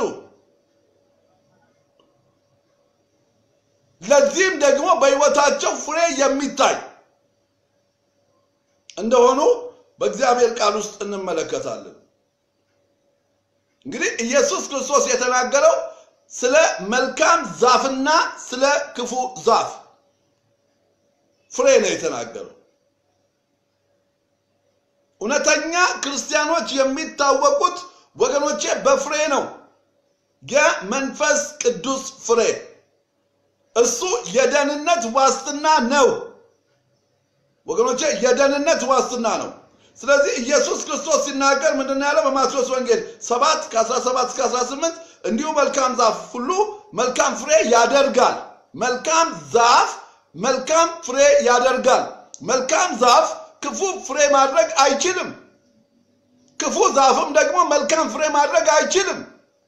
ለዚህም ደግሞ በሕይወታቸው ፍሬ የሚታይ እንደሆኑ በእግዚአብሔር ቃል ውስጥ እንመለከታለን። እንግዲህ ኢየሱስ ክርስቶስ የተናገረው ስለ መልካም ዛፍና ስለ ክፉ ዛፍ ፍሬ ነው የተናገረው። እውነተኛ ክርስቲያኖች የሚታወቁት ወገኖቼ በፍሬ ነው። የመንፈስ ቅዱስ ፍሬ እሱ የደህንነት ዋስትና ነው ወገኖቼ፣ የደህንነት ዋስትና ነው። ስለዚህ ኢየሱስ ክርስቶስ ሲናገር ምንድን ነው ያለው? በማቴዎስ ወንጌል 7 ከ17 እስከ 18 እንዲሁ መልካም ዛፍ ሁሉ መልካም ፍሬ ያደርጋል። መልካም ዛፍ መልካም ፍሬ ያደርጋል። መልካም ዛፍ ክፉ ፍሬ ማድረግ አይችልም። ክፉ ዛፍም ደግሞ መልካም ፍሬ ማድረግ አይችልም።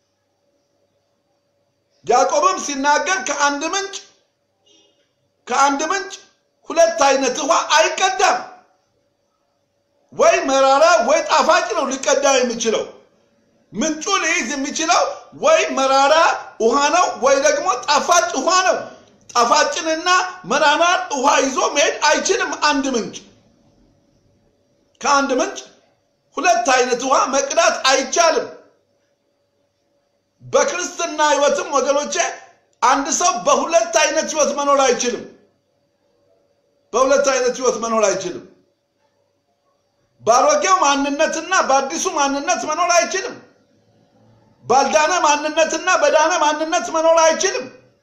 ያዕቆብም ሲናገር ከአንድ ምንጭ ከአንድ ምንጭ ሁለት አይነት ውሃ አይቀዳም። ወይ መራራ ወይ ጣፋጭ ነው ሊቀዳ የሚችለው። ምንጩ ሊይዝ የሚችለው ወይ መራራ ውሃ ነው ወይ ደግሞ ጣፋጭ ውሃ ነው። ጣፋጭንና መራራ ውሃ ይዞ መሄድ አይችልም። አንድ ምንጭ ከአንድ ምንጭ ሁለት አይነት ውሃ መቅዳት አይቻልም። በክርስትና ሕይወትም ወገኖቼ አንድ ሰው በሁለት አይነት ሕይወት መኖር አይችልም። በሁለት አይነት ሕይወት መኖር አይችልም። ባሮጌው ማንነትና በአዲሱ ማንነት መኖር አይችልም። ባልዳነ ማንነትና በዳነ ማንነት መኖር አይችልም።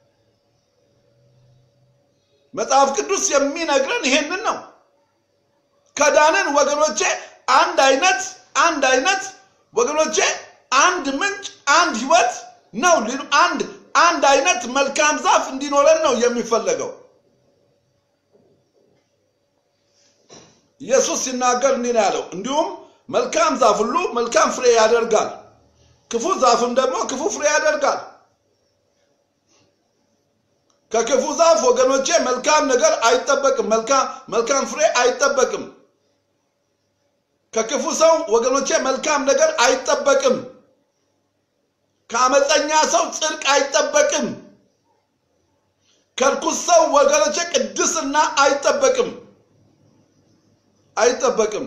መጽሐፍ ቅዱስ የሚነግረን ይሄንን ነው። ከዳንን ወገኖቼ አንድ አይነት አንድ አይነት ወገኖቼ አንድ ምንጭ አንድ ህይወት ነው። አንድ አንድ አይነት መልካም ዛፍ እንዲኖረን ነው የሚፈለገው። ኢየሱስ ሲናገር እንዲህ ነው ያለው፣ እንዲሁም መልካም ዛፍ ሁሉ መልካም ፍሬ ያደርጋል፣ ክፉ ዛፍም ደግሞ ክፉ ፍሬ ያደርጋል። ከክፉ ዛፍ ወገኖቼ መልካም ነገር አይጠበቅም፣ መልካም ፍሬ አይጠበቅም። ከክፉ ሰው ወገኖቼ መልካም ነገር አይጠበቅም። ከአመፀኛ ሰው ጽድቅ አይጠበቅም። ከርኩስ ሰው ወገኖቼ ቅድስና አይጠበቅም አይጠበቅም።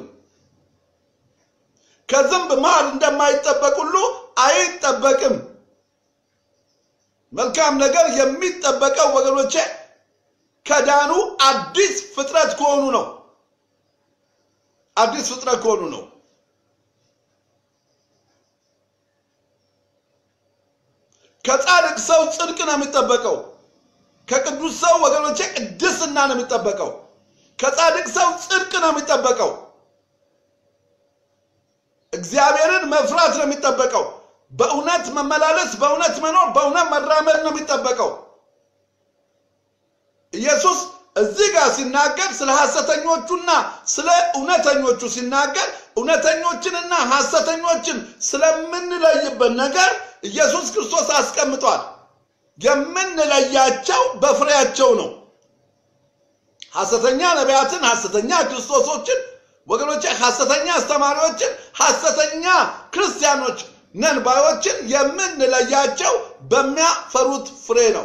ከዝንብ ማር እንደማይጠበቅ ሁሉ አይጠበቅም። መልካም ነገር የሚጠበቀው ወገኖቼ ከዳኑ አዲስ ፍጥረት ከሆኑ ነው። አዲስ ፍጥረት ከሆኑ ነው። ከጻድቅ ሰው ጽድቅ ነው የሚጠበቀው። ከቅዱስ ሰው ወገኖቼ ቅድስና ነው የሚጠበቀው። ከጻድቅ ሰው ጽድቅ ነው የሚጠበቀው። እግዚአብሔርን መፍራት ነው የሚጠበቀው። በእውነት መመላለስ፣ በእውነት መኖር፣ በእውነት መራመድ ነው የሚጠበቀው። ኢየሱስ እዚህ ጋር ሲናገር ስለ ሐሰተኞቹና ስለ እውነተኞቹ ሲናገር እውነተኞችንና ሐሰተኞችን ስለምንለይበት ነገር ኢየሱስ ክርስቶስ አስቀምጧል። የምንለያቸው በፍሬያቸው ነው። ሐሰተኛ ነቢያትን፣ ሐሰተኛ ክርስቶሶችን ወገኖቼ፣ ሐሰተኛ አስተማሪዎችን፣ ሐሰተኛ ክርስቲያኖች ነን ባዮችን የምንለያቸው በሚያፈሩት ፍሬ ነው።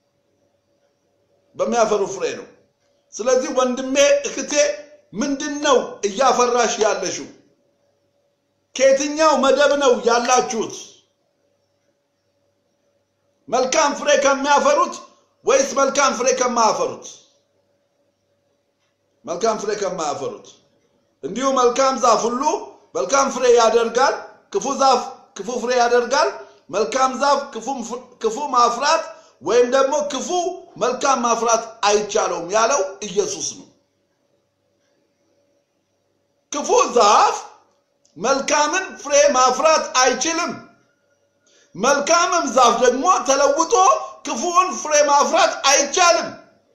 በሚያፈሩ ፍሬ ነው። ስለዚህ ወንድሜ እህቴ፣ ምንድን ነው እያፈራሽ ያለሽው? ከየትኛው መደብ ነው ያላችሁት? መልካም ፍሬ ከሚያፈሩት ወይስ መልካም ፍሬ ከማያፈሩት? መልካም ፍሬ ከማያፈሩት። እንዲሁ መልካም ዛፍ ሁሉ መልካም ፍሬ ያደርጋል፣ ክፉ ዛፍ ክፉ ፍሬ ያደርጋል። መልካም ዛፍ ክፉ ማፍራት ወይም ደግሞ ክፉ መልካም ማፍራት አይቻለውም ያለው ኢየሱስ ነው። ክፉ ዛፍ መልካምን ፍሬ ማፍራት አይችልም። መልካምም ዛፍ ደግሞ ተለውጦ ክፉውን ፍሬ ማፍራት አይቻልም።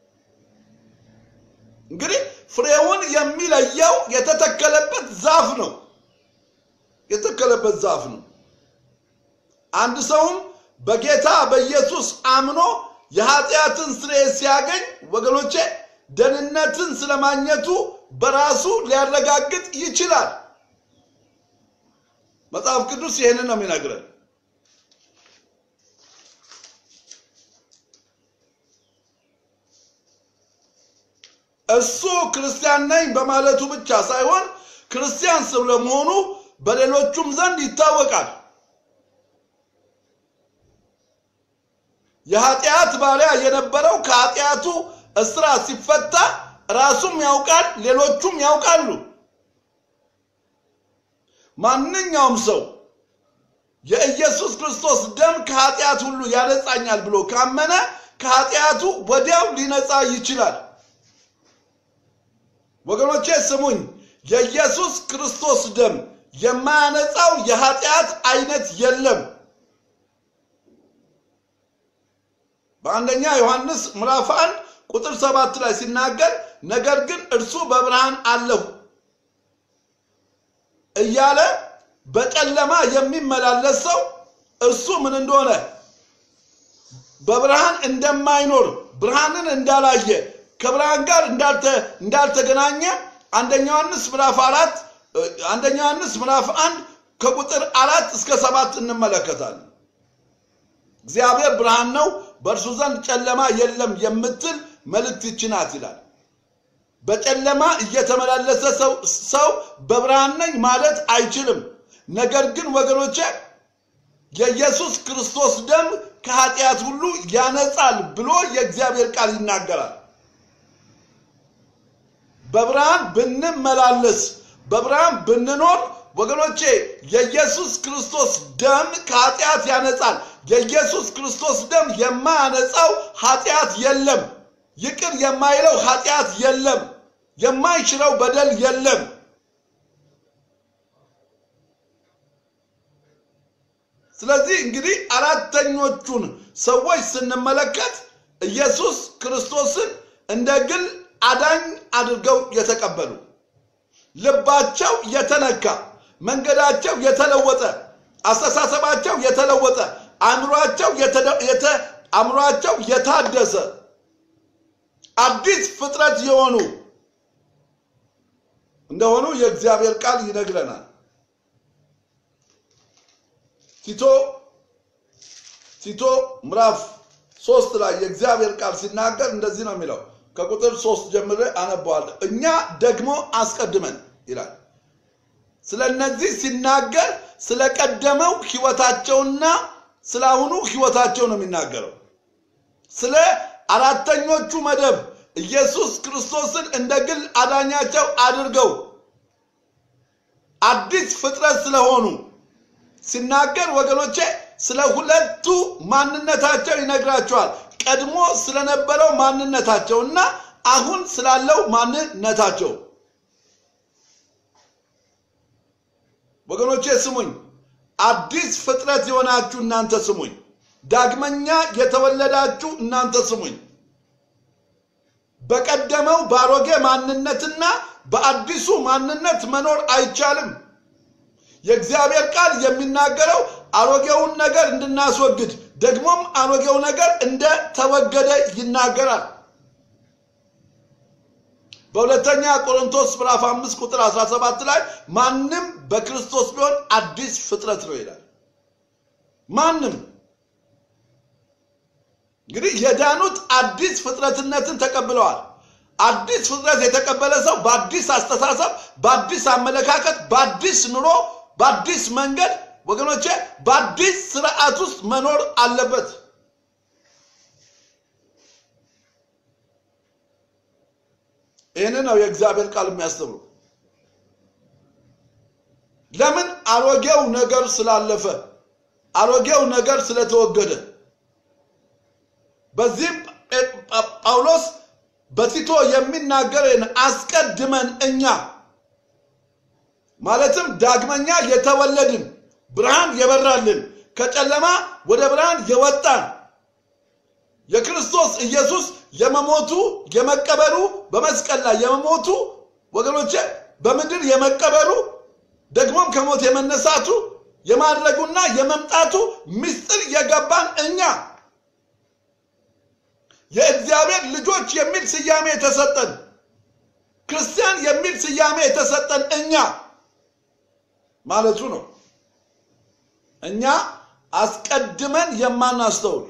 እንግዲህ ፍሬውን የሚለየው የተተከለበት ዛፍ ነው። የተተከለበት ዛፍ ነው። አንድ ሰውም በጌታ በኢየሱስ አምኖ የኃጢአትን ስርየት ሲያገኝ ወገኖቼ ደህንነትን ስለማግኘቱ በራሱ ሊያረጋግጥ ይችላል። መጽሐፍ ቅዱስ ይህንን ነው የሚነግረን። እሱ ክርስቲያን ነኝ በማለቱ ብቻ ሳይሆን ክርስቲያን ስለመሆኑ በሌሎቹም ዘንድ ይታወቃል። የኃጢአት ባሪያ የነበረው ከኃጢአቱ እስራት ሲፈታ ራሱም ያውቃል፣ ሌሎቹም ያውቃሉ። ማንኛውም ሰው የኢየሱስ ክርስቶስ ደም ከኃጢአት ሁሉ ያነጻኛል ብሎ ካመነ ከኃጢአቱ ወዲያው ሊነጻ ይችላል። ወገኖቼ ስሙኝ፣ የኢየሱስ ክርስቶስ ደም የማያነጻው የኃጢአት አይነት የለም። በአንደኛ ዮሐንስ ምዕራፍ አንድ ቁጥር ሰባት ላይ ሲናገር ነገር ግን እርሱ በብርሃን አለሁ እያለ በጨለማ የሚመላለስ ሰው እርሱ ምን እንደሆነ በብርሃን እንደማይኖር ብርሃንን እንዳላየ ከብርሃን ጋር እንዳልተገናኘ አንደኛ ዮሐንስ ምዕራፍ አራት አንደኛ ዮሐንስ ምዕራፍ አንድ ከቁጥር አራት እስከ ሰባት እንመለከታለን። እግዚአብሔር ብርሃን ነው፣ በእርሱ ዘንድ ጨለማ የለም የምትል መልእክት ይህች ናት ይላል። በጨለማ እየተመላለሰ ሰው ሰው በብርሃን ነኝ ማለት አይችልም። ነገር ግን ወገኖቼ የኢየሱስ ክርስቶስ ደም ከኃጢአት ሁሉ ያነጻል ብሎ የእግዚአብሔር ቃል ይናገራል። በብርሃን ብንመላለስ በብርሃን ብንኖር ወገኖቼ የኢየሱስ ክርስቶስ ደም ከኃጢአት ያነጻል። የኢየሱስ ክርስቶስ ደም የማያነጻው ኃጢአት የለም። ይቅር የማይለው ኃጢአት የለም። የማይሽረው በደል የለም። ስለዚህ እንግዲህ አራተኞቹን ሰዎች ስንመለከት ኢየሱስ ክርስቶስን እንደ ግል አዳኝ አድርገው የተቀበሉ ልባቸው የተነካ መንገዳቸው የተለወጠ አስተሳሰባቸው የተለወጠ አእምሯቸው አእምሯቸው የታደሰ አዲስ ፍጥረት የሆኑ እንደሆኑ የእግዚአብሔር ቃል ይነግረናል። ቲቶ ቲቶ ምዕራፍ ሶስት ላይ የእግዚአብሔር ቃል ሲናገር እንደዚህ ነው የሚለው ከቁጥር ሶስት ጀምሬ አነበዋለሁ። እኛ ደግሞ አስቀድመን ይላል። ስለ እነዚህ ሲናገር ስለ ቀደመው ህይወታቸውና ስለ አሁኑ ህይወታቸው ነው የሚናገረው። ስለ አራተኞቹ መደብ ኢየሱስ ክርስቶስን እንደ ግል አዳኛቸው አድርገው አዲስ ፍጥረት ስለሆኑ ሲናገር ወገኖቼ ስለ ሁለቱ ማንነታቸው ይነግራቸዋል። ቀድሞ ስለነበረው ማንነታቸውና አሁን ስላለው ማንነታቸው። ወገኖቼ ስሙኝ፣ አዲስ ፍጥረት የሆናችሁ እናንተ ስሙኝ። ዳግመኛ የተወለዳችሁ እናንተ ስሙኝ። በቀደመው በአሮጌ ማንነትና በአዲሱ ማንነት መኖር አይቻልም። የእግዚአብሔር ቃል የሚናገረው አሮጌውን ነገር እንድናስወግድ ደግሞም አሮጌው ነገር እንደተወገደ ይናገራል። በሁለተኛ ቆሮንቶስ ምዕራፍ 5 ቁጥር 17 ላይ ማንም በክርስቶስ ቢሆን አዲስ ፍጥረት ነው ይላል። ማንም እንግዲህ የዳኑት አዲስ ፍጥረትነትን ተቀብለዋል። አዲስ ፍጥረት የተቀበለ ሰው በአዲስ አስተሳሰብ፣ በአዲስ አመለካከት፣ በአዲስ ኑሮ፣ በአዲስ መንገድ ወገኖቼ በአዲስ ስርዓት ውስጥ መኖር አለበት። ይህንን ነው የእግዚአብሔር ቃል የሚያስተምሩ። ለምን? አሮጌው ነገር ስላለፈ፣ አሮጌው ነገር ስለተወገደ። በዚህም ጳውሎስ በቲቶ የሚናገርን አስቀድመን እኛ ማለትም ዳግመኛ የተወለድን ብርሃን የበራልን ከጨለማ ወደ ብርሃን የወጣን የክርስቶስ ኢየሱስ የመሞቱ የመቀበሩ በመስቀል ላይ የመሞቱ ወገኖቼ በምድር የመቀበሩ ደግሞም ከሞት የመነሳቱ የማድረጉና የመምጣቱ ምስጢር የገባን እኛ የእግዚአብሔር ልጆች የሚል ስያሜ የተሰጠን ክርስቲያን የሚል ስያሜ የተሰጠን እኛ ማለቱ ነው። እኛ አስቀድመን የማናስተውል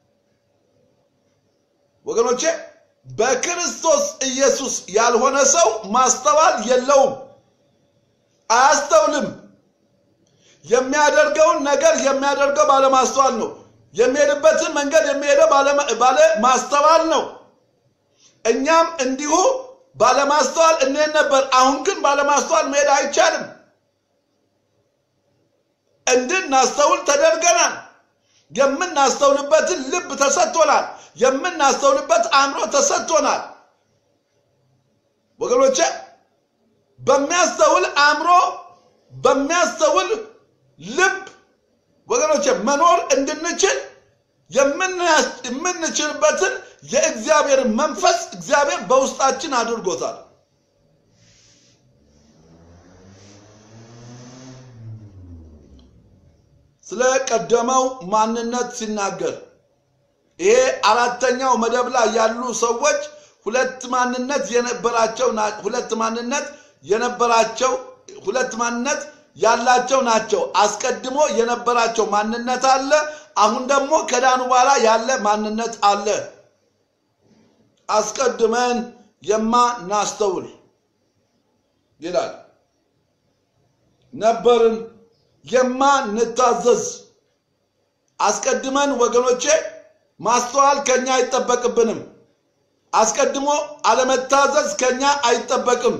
ወገኖቼ፣ በክርስቶስ ኢየሱስ ያልሆነ ሰው ማስተዋል የለውም፣ አያስተውልም። የሚያደርገውን ነገር የሚያደርገው ባለማስተዋል ነው። የሚሄድበትን መንገድ የሚሄደው ባለ ማስተዋል ነው። እኛም እንዲሁ ባለማስተዋል እንሄድ ነበር። አሁን ግን ባለማስተዋል መሄድ አይቻልም። እንድናስተውል ተደርገናል። የምናስተውልበትን ልብ ተሰጥቶናል። የምናስተውልበት አእምሮ ተሰጥቶናል። ወገኖቼ በሚያስተውል አእምሮ በሚያስተውል ልብ ወገኖቼ መኖር እንድንችል የምንችልበትን የእግዚአብሔር መንፈስ እግዚአብሔር በውስጣችን አድርጎታል። ስለ ቀደመው ማንነት ሲናገር ይሄ አራተኛው መደብ ላይ ያሉ ሰዎች ሁለት ማንነት የነበራቸው ሁለት ማንነት የነበራቸው ሁለት ማንነት ያላቸው ናቸው። አስቀድሞ የነበራቸው ማንነት አለ። አሁን ደግሞ ከዳኑ በኋላ ያለ ማንነት አለ። አስቀድመን የማናስተውል ይላል ነበርን የማንታዘዝ አስቀድመን ወገኖቼ ማስተዋል ከኛ አይጠበቅብንም። አስቀድሞ አለመታዘዝ ከኛ አይጠበቅም።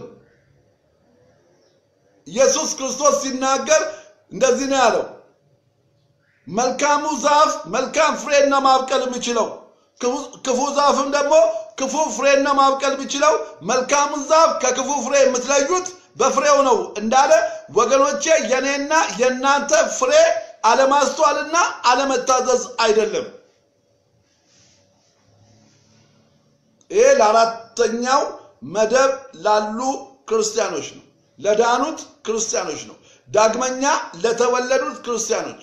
ኢየሱስ ክርስቶስ ሲናገር እንደዚህ ነው ያለው፣ መልካሙ ዛፍ መልካም ፍሬን ነው ማብቀል የሚችለው፣ ክፉ ዛፍም ደግሞ ክፉ ፍሬን ነው ማብቀል የሚችለው። መልካሙን ዛፍ ከክፉ ፍሬ የምትለዩት በፍሬው ነው እንዳለ ወገኖቼ፣ የኔና የእናንተ ፍሬ አለማስተዋልና አለመታዘዝ አይደለም። ይሄ ለአራተኛው መደብ ላሉ ክርስቲያኖች ነው፣ ለዳኑት ክርስቲያኖች ነው፣ ዳግመኛ ለተወለዱት ክርስቲያኖች።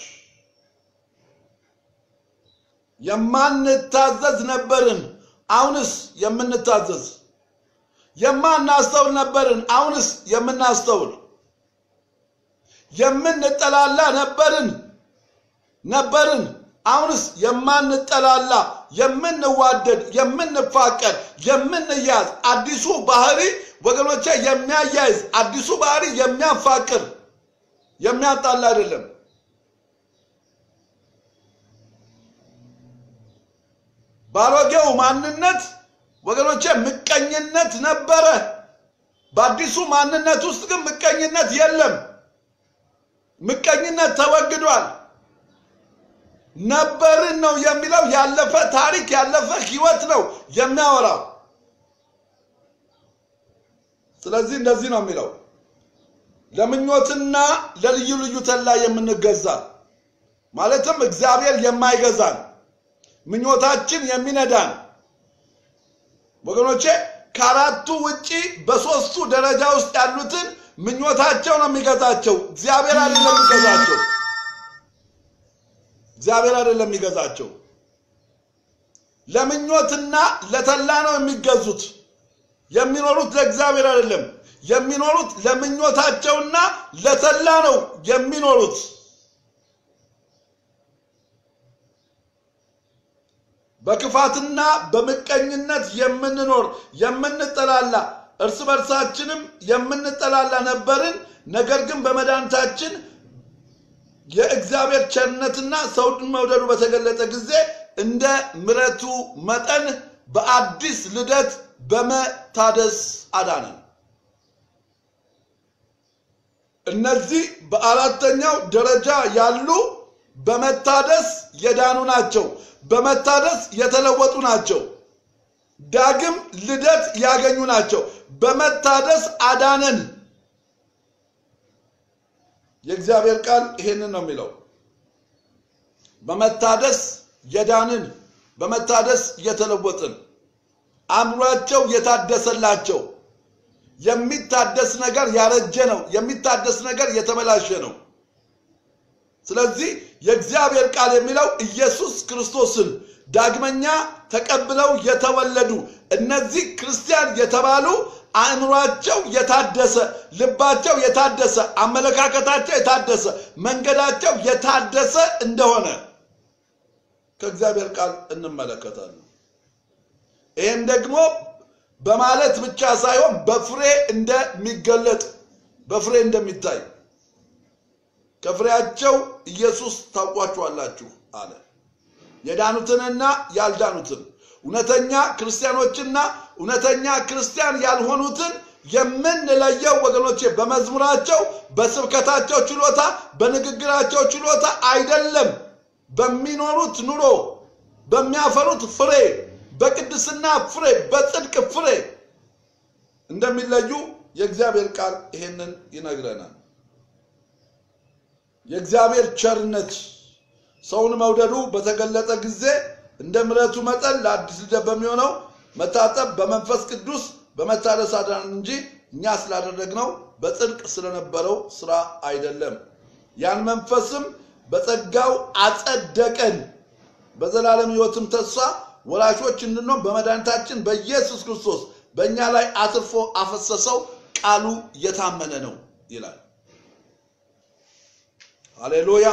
የማንታዘዝ ነበርን፣ አሁንስ የምንታዘዝ የማናስተውል ነበርን፣ አሁንስ የምናስተውል። የምንጠላላ ነበርን ነበርን፣ አሁንስ የማንጠላላ፣ የምንዋደድ፣ የምንፋቀር፣ የምንያዝ አዲሱ ባህሪ ወገኖቼ የሚያያይዝ አዲሱ ባህሪ የሚያፋቅር የሚያጣላ አይደለም። ባሮጌው ማንነት ወገኖቼ ምቀኝነት ነበረ። በአዲሱ ማንነት ውስጥ ግን ምቀኝነት የለም። ምቀኝነት ተወግዷል። ነበርን ነው የሚለው ያለፈ ታሪክ ያለፈ ሕይወት ነው የሚያወራው። ስለዚህ እንደዚህ ነው የሚለው ለምኞትና ለልዩ ልዩ ተላ የምንገዛ ማለትም እግዚአብሔር የማይገዛን ምኞታችን የሚነዳን ወገኖቼ ከአራቱ ውጪ በሶስቱ ደረጃ ውስጥ ያሉትን ምኞታቸው ነው የሚገዛቸው። እግዚአብሔር አይደለም የሚገዛቸው። እግዚአብሔር አይደለም የሚገዛቸው። ለምኞትና ለተላ ነው የሚገዙት። የሚኖሩት ለእግዚአብሔር አይደለም። የሚኖሩት ለምኞታቸውና ለተላ ነው የሚኖሩት። በክፋትና በምቀኝነት የምንኖር የምንጠላላ እርስ በርሳችንም የምንጠላላ ነበርን። ነገር ግን በመድኃኒታችን የእግዚአብሔር ቸርነትና ሰውን መውደዱ በተገለጠ ጊዜ እንደ ምሕረቱ መጠን በአዲስ ልደት በመታደስ አዳነን። እነዚህ በአራተኛው ደረጃ ያሉ በመታደስ የዳኑ ናቸው። በመታደስ የተለወጡ ናቸው። ዳግም ልደት ያገኙ ናቸው። በመታደስ አዳነን። የእግዚአብሔር ቃል ይሄንን ነው የሚለው። በመታደስ የዳንን፣ በመታደስ የተለወጥን፣ አእምሯቸው የታደሰላቸው። የሚታደስ ነገር ያረጀ ነው። የሚታደስ ነገር የተበላሸ ነው። ስለዚህ የእግዚአብሔር ቃል የሚለው ኢየሱስ ክርስቶስን ዳግመኛ ተቀብለው የተወለዱ እነዚህ ክርስቲያን የተባሉ አእምሯቸው የታደሰ፣ ልባቸው የታደሰ፣ አመለካከታቸው የታደሰ፣ መንገዳቸው የታደሰ እንደሆነ ከእግዚአብሔር ቃል እንመለከታለን። ይህም ደግሞ በማለት ብቻ ሳይሆን በፍሬ እንደሚገለጥ በፍሬ እንደሚታይ ከፍሬያቸው ኢየሱስ ታውቋቸዋላችሁ አለ። የዳኑትንና ያልዳኑትን እውነተኛ ክርስቲያኖችና እውነተኛ ክርስቲያን ያልሆኑትን የምንለየው ወገኖቼ በመዝሙራቸው፣ በስብከታቸው ችሎታ፣ በንግግራቸው ችሎታ አይደለም። በሚኖሩት ኑሮ፣ በሚያፈሩት ፍሬ፣ በቅድስና ፍሬ፣ በጽድቅ ፍሬ እንደሚለዩ የእግዚአብሔር ቃል ይሄንን ይነግረናል። የእግዚአብሔር ቸርነት ሰውን መውደዱ በተገለጠ ጊዜ እንደ ምሕረቱ መጠን ለአዲስ ልደት በሚሆነው መታጠብ በመንፈስ ቅዱስ በመታደስ አዳነን እንጂ እኛ ስላደረግነው በጽድቅ ስለነበረው ስራ አይደለም። ያን መንፈስም በጸጋው አጸደቀን፣ በዘላለም ሕይወትም ተስፋ ወራሾች እንድንሆን በመድኃኒታችን በኢየሱስ ክርስቶስ በእኛ ላይ አትርፎ አፈሰሰው። ቃሉ የታመነ ነው ይላል። ሃሌሉያ።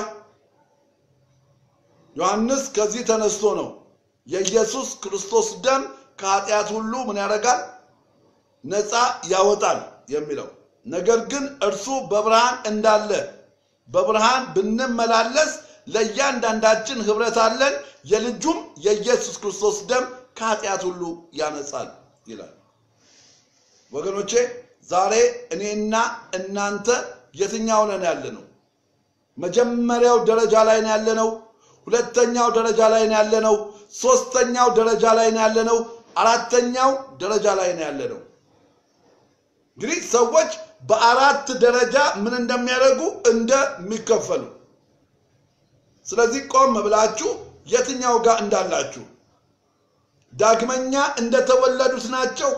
ዮሐንስ ከዚህ ተነስቶ ነው የኢየሱስ ክርስቶስ ደም ከኃጢአት ሁሉ ምን ያደርጋል? ነፃ ያወጣል የሚለው ነገር ግን እርሱ በብርሃን እንዳለ በብርሃን ብንመላለስ ለእያንዳንዳችን ኅብረት አለን፣ የልጁም የኢየሱስ ክርስቶስ ደም ከኃጢአት ሁሉ ያነጻል ይላል። ወገኖቼ ዛሬ እኔና እናንተ የትኛው ነን ያለ ነው? መጀመሪያው ደረጃ ላይ ነው ያለነው? ሁለተኛው ደረጃ ላይ ነው ያለነው? ሶስተኛው ደረጃ ላይ ነው ያለነው? አራተኛው ደረጃ ላይ ነው ያለነው? እንግዲህ ሰዎች በአራት ደረጃ ምን እንደሚያደርጉ እንደሚከፈሉ። ስለዚህ ቆም ብላችሁ የትኛው ጋር እንዳላችሁ ዳግመኛ እንደተወለዱት ናቸው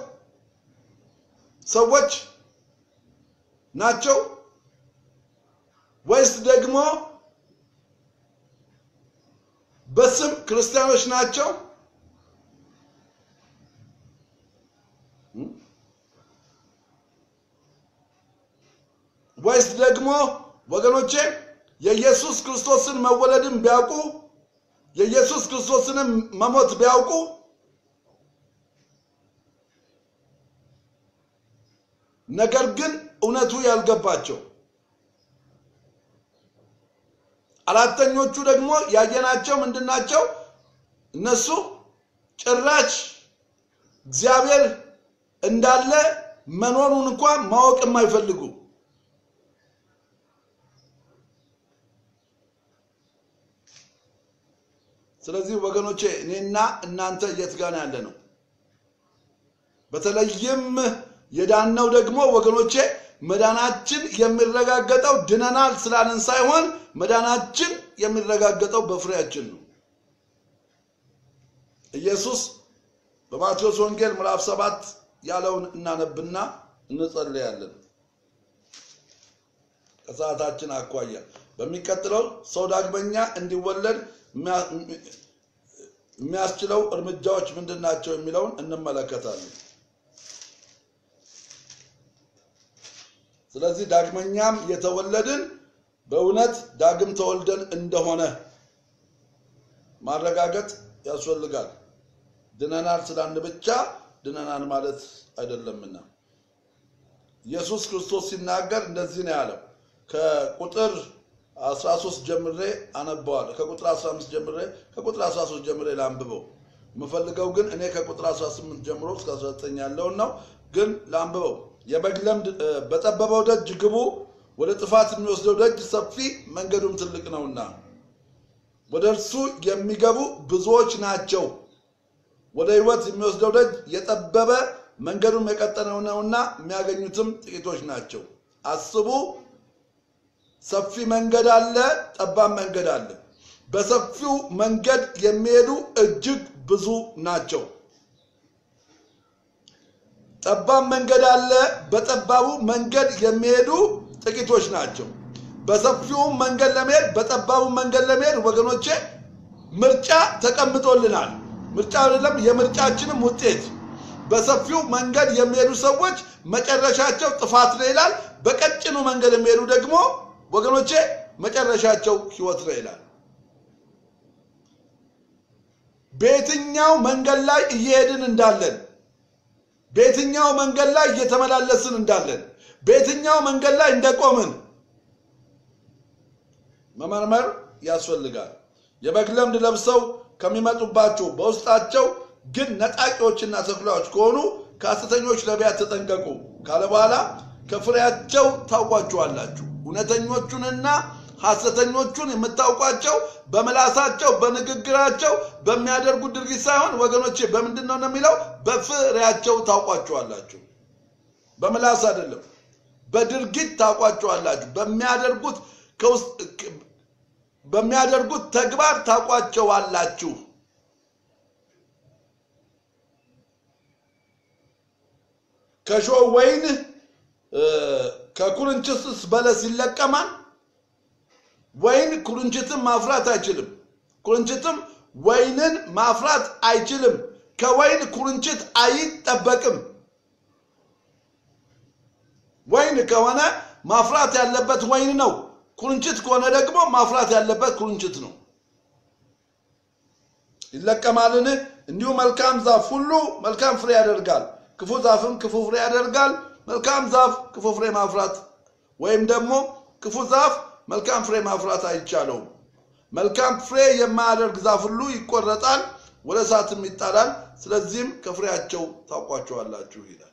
ሰዎች ናቸው ወይስ ደግሞ በስም ክርስቲያኖች ናቸው? ወይስ ደግሞ ወገኖቼ የኢየሱስ ክርስቶስን መወለድን ቢያውቁ የኢየሱስ ክርስቶስንም መሞት ቢያውቁ ነገር ግን እውነቱ ያልገባቸው አራተኞቹ ደግሞ ያየናቸው ምንድናቸው? እነሱ ጭራሽ እግዚአብሔር እንዳለ መኖሩን እንኳን ማወቅ የማይፈልጉ ስለዚህ ወገኖቼ እኔና እናንተ የት ጋር ያለ ነው? በተለይም የዳነው ደግሞ ወገኖቼ መዳናችን የሚረጋገጠው ድነናል ስላለን ሳይሆን መዳናችን የሚረጋገጠው በፍሬያችን ነው። ኢየሱስ በማቴዎስ ወንጌል ምዕራፍ ሰባት ያለውን እናነብና እንጸልያለን። ከሰዓታችን አኳያ በሚቀጥለው ሰው ዳግመኛ እንዲወለድ የሚያስችለው እርምጃዎች ምንድን ናቸው የሚለውን እንመለከታለን። ስለዚህ ዳግመኛም የተወለድን በእውነት ዳግም ተወልደን እንደሆነ ማረጋገጥ ያስፈልጋል። ድነናል ስላልን ብቻ ድነናል ማለት አይደለምና ኢየሱስ ክርስቶስ ሲናገር እንደዚህ ነው ያለው። ከቁጥር 13 ጀምሬ አነበዋለሁ። ከቁጥር 15 ጀምሬ ከቁጥር 13 ጀምሬ ላንብበው። የምፈልገው ግን እኔ ከቁጥር 18 ጀምሮ እስከ 19 ያለውን ነው። ግን ላንብበው። የበግ ለምድ በጠበበው ደጅ ግቡ፣ ወደ ጥፋት የሚወስደው ደጅ ሰፊ መንገዱም ትልቅ ነውና ወደ እርሱ የሚገቡ ብዙዎች ናቸው። ወደ ሕይወት የሚወስደው ደጅ የጠበበ መንገዱም የቀጠነ ነውና የሚያገኙትም ጥቂቶች ናቸው። አስቡ፣ ሰፊ መንገድ አለ፣ ጠባብ መንገድ አለ። በሰፊው መንገድ የሚሄዱ እጅግ ብዙ ናቸው። ጠባብ መንገድ አለ፣ በጠባቡ መንገድ የሚሄዱ ጥቂቶች ናቸው። በሰፊው መንገድ ለመሄድ በጠባቡ መንገድ ለመሄድ ወገኖቼ ምርጫ ተቀምጦልናል። ምርጫ አይደለም፣ የምርጫችንም ውጤት በሰፊው መንገድ የሚሄዱ ሰዎች መጨረሻቸው ጥፋት ነው ይላል። በቀጭኑ መንገድ የሚሄዱ ደግሞ ወገኖቼ መጨረሻቸው ሕይወት ነው ይላል። በየትኛው መንገድ ላይ እየሄድን እንዳለን፣ በየትኛው መንገድ ላይ እየተመላለስን እንዳለን፣ በየትኛው መንገድ ላይ እንደቆምን መመርመር ያስፈልጋል። የበግ ለምድ ለብሰው ከሚመጡባችሁ በውስጣቸው ግን ነጣቂዎችና ተኩላዎች ከሆኑ ከሐሰተኞች ነቢያት ተጠንቀቁ ካለ በኋላ ከፍሬያቸው ታውቋቸዋላችሁ። እውነተኞቹንና ሐሰተኞቹን የምታውቋቸው በምላሳቸው በንግግራቸው በሚያደርጉት ድርጊት ሳይሆን ወገኖቼ በምንድን ነው የሚለው? በፍሬያቸው ታውቋቸዋላችሁ። በምላስ አይደለም፣ በድርጊት ታውቋቸዋላችሁ። በሚያደርጉት በሚያደርጉት ተግባር ታውቋቸዋላችሁ። ከሾህ ወይን ከኩርንችትስ በለስ ይለቀማል? ወይን ኩርንችትን ማፍራት አይችልም። ኩርንችትም ወይንን ማፍራት አይችልም። ከወይን ኩርንችት አይጠበቅም። ወይን ከሆነ ማፍራት ያለበት ወይን ነው። ኩርንችት ከሆነ ደግሞ ማፍራት ያለበት ኩርንችት ነው። ይለቀማልን? እንዲሁ መልካም ዛፍ ሁሉ መልካም ፍሬ ያደርጋል፣ ክፉ ዛፍም ክፉ ፍሬ ያደርጋል። መልካም ዛፍ ክፉ ፍሬ ማፍራት ወይም ደግሞ ክፉ ዛፍ መልካም ፍሬ ማፍራት አይቻለውም። መልካም ፍሬ የማያደርግ ዛፍ ሁሉ ይቆረጣል፣ ወደ እሳትም ይጣላል። ስለዚህም ከፍሬያቸው ታውቋቸዋላችሁ ይላል።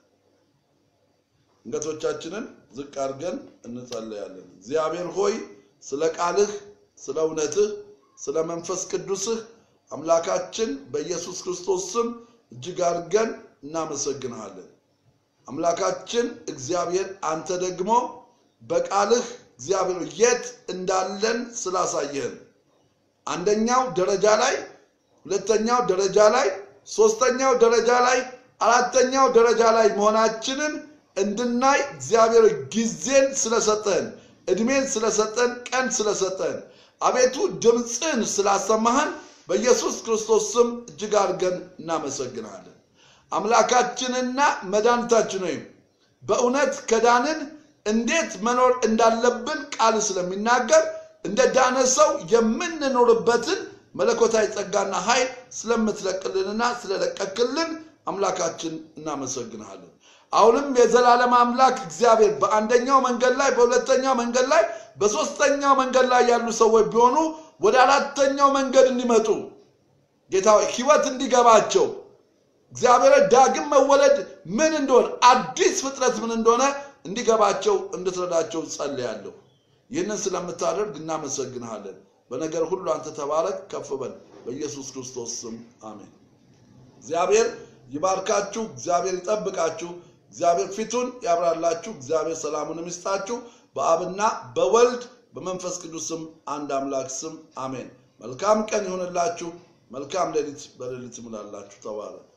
አንገቶቻችንን ዝቅ አድርገን እንጸለያለን። እግዚአብሔር ሆይ ስለ ቃልህ፣ ስለ እውነትህ፣ ስለ መንፈስ ቅዱስህ አምላካችን በኢየሱስ ክርስቶስ ስም እጅግ አድርገን እናመሰግንሃለን። አምላካችን እግዚአብሔር አንተ ደግሞ በቃልህ እግዚአብሔር የት እንዳለን ስላሳየህን አንደኛው ደረጃ ላይ፣ ሁለተኛው ደረጃ ላይ፣ ሶስተኛው ደረጃ ላይ፣ አራተኛው ደረጃ ላይ መሆናችንን እንድናይ እግዚአብሔር ጊዜን ስለሰጠን፣ እድሜን ስለሰጠን፣ ቀን ስለሰጠን፣ አቤቱ ድምፅን ስላሰማህን በኢየሱስ ክርስቶስ ስም እጅግ አድርገን እናመሰግናለን። አምላካችንና መድኃኒታችን ወይም በእውነት ከዳንን እንዴት መኖር እንዳለብን ቃል ስለሚናገር እንደ ዳነ ሰው የምንኖርበትን መለኮታዊ ጸጋና ኃይል ስለምትለቅልንና ስለለቀክልን አምላካችን እናመሰግንሃለን። አሁንም የዘላለም አምላክ እግዚአብሔር በአንደኛው መንገድ ላይ፣ በሁለተኛው መንገድ ላይ፣ በሶስተኛው መንገድ ላይ ያሉ ሰዎች ቢሆኑ ወደ አራተኛው መንገድ እንዲመጡ ጌታ ሕይወት እንዲገባቸው እግዚአብሔር ዳግም መወለድ ምን እንደሆነ አዲስ ፍጥረት ምን እንደሆነ እንዲገባቸው እንድትረዳቸው ጸልያለሁ። ይህንን ስለምታደርግ እናመሰግንሃለን። በነገር ሁሉ አንተ ተባረክ፣ ከፍ በል። በኢየሱስ ክርስቶስ ስም አሜን። እግዚአብሔር ይባርካችሁ፣ እግዚአብሔር ይጠብቃችሁ። እግዚአብሔር ፊቱን ያብራላችሁ። እግዚአብሔር ሰላሙን ይስጣችሁ። በአብና በወልድ በመንፈስ ቅዱስ ስም አንድ አምላክ ስም አሜን። መልካም ቀን ይሁንላችሁ። መልካም ሌሊት በሌሊት ይሙላላችሁ። ተባረክ።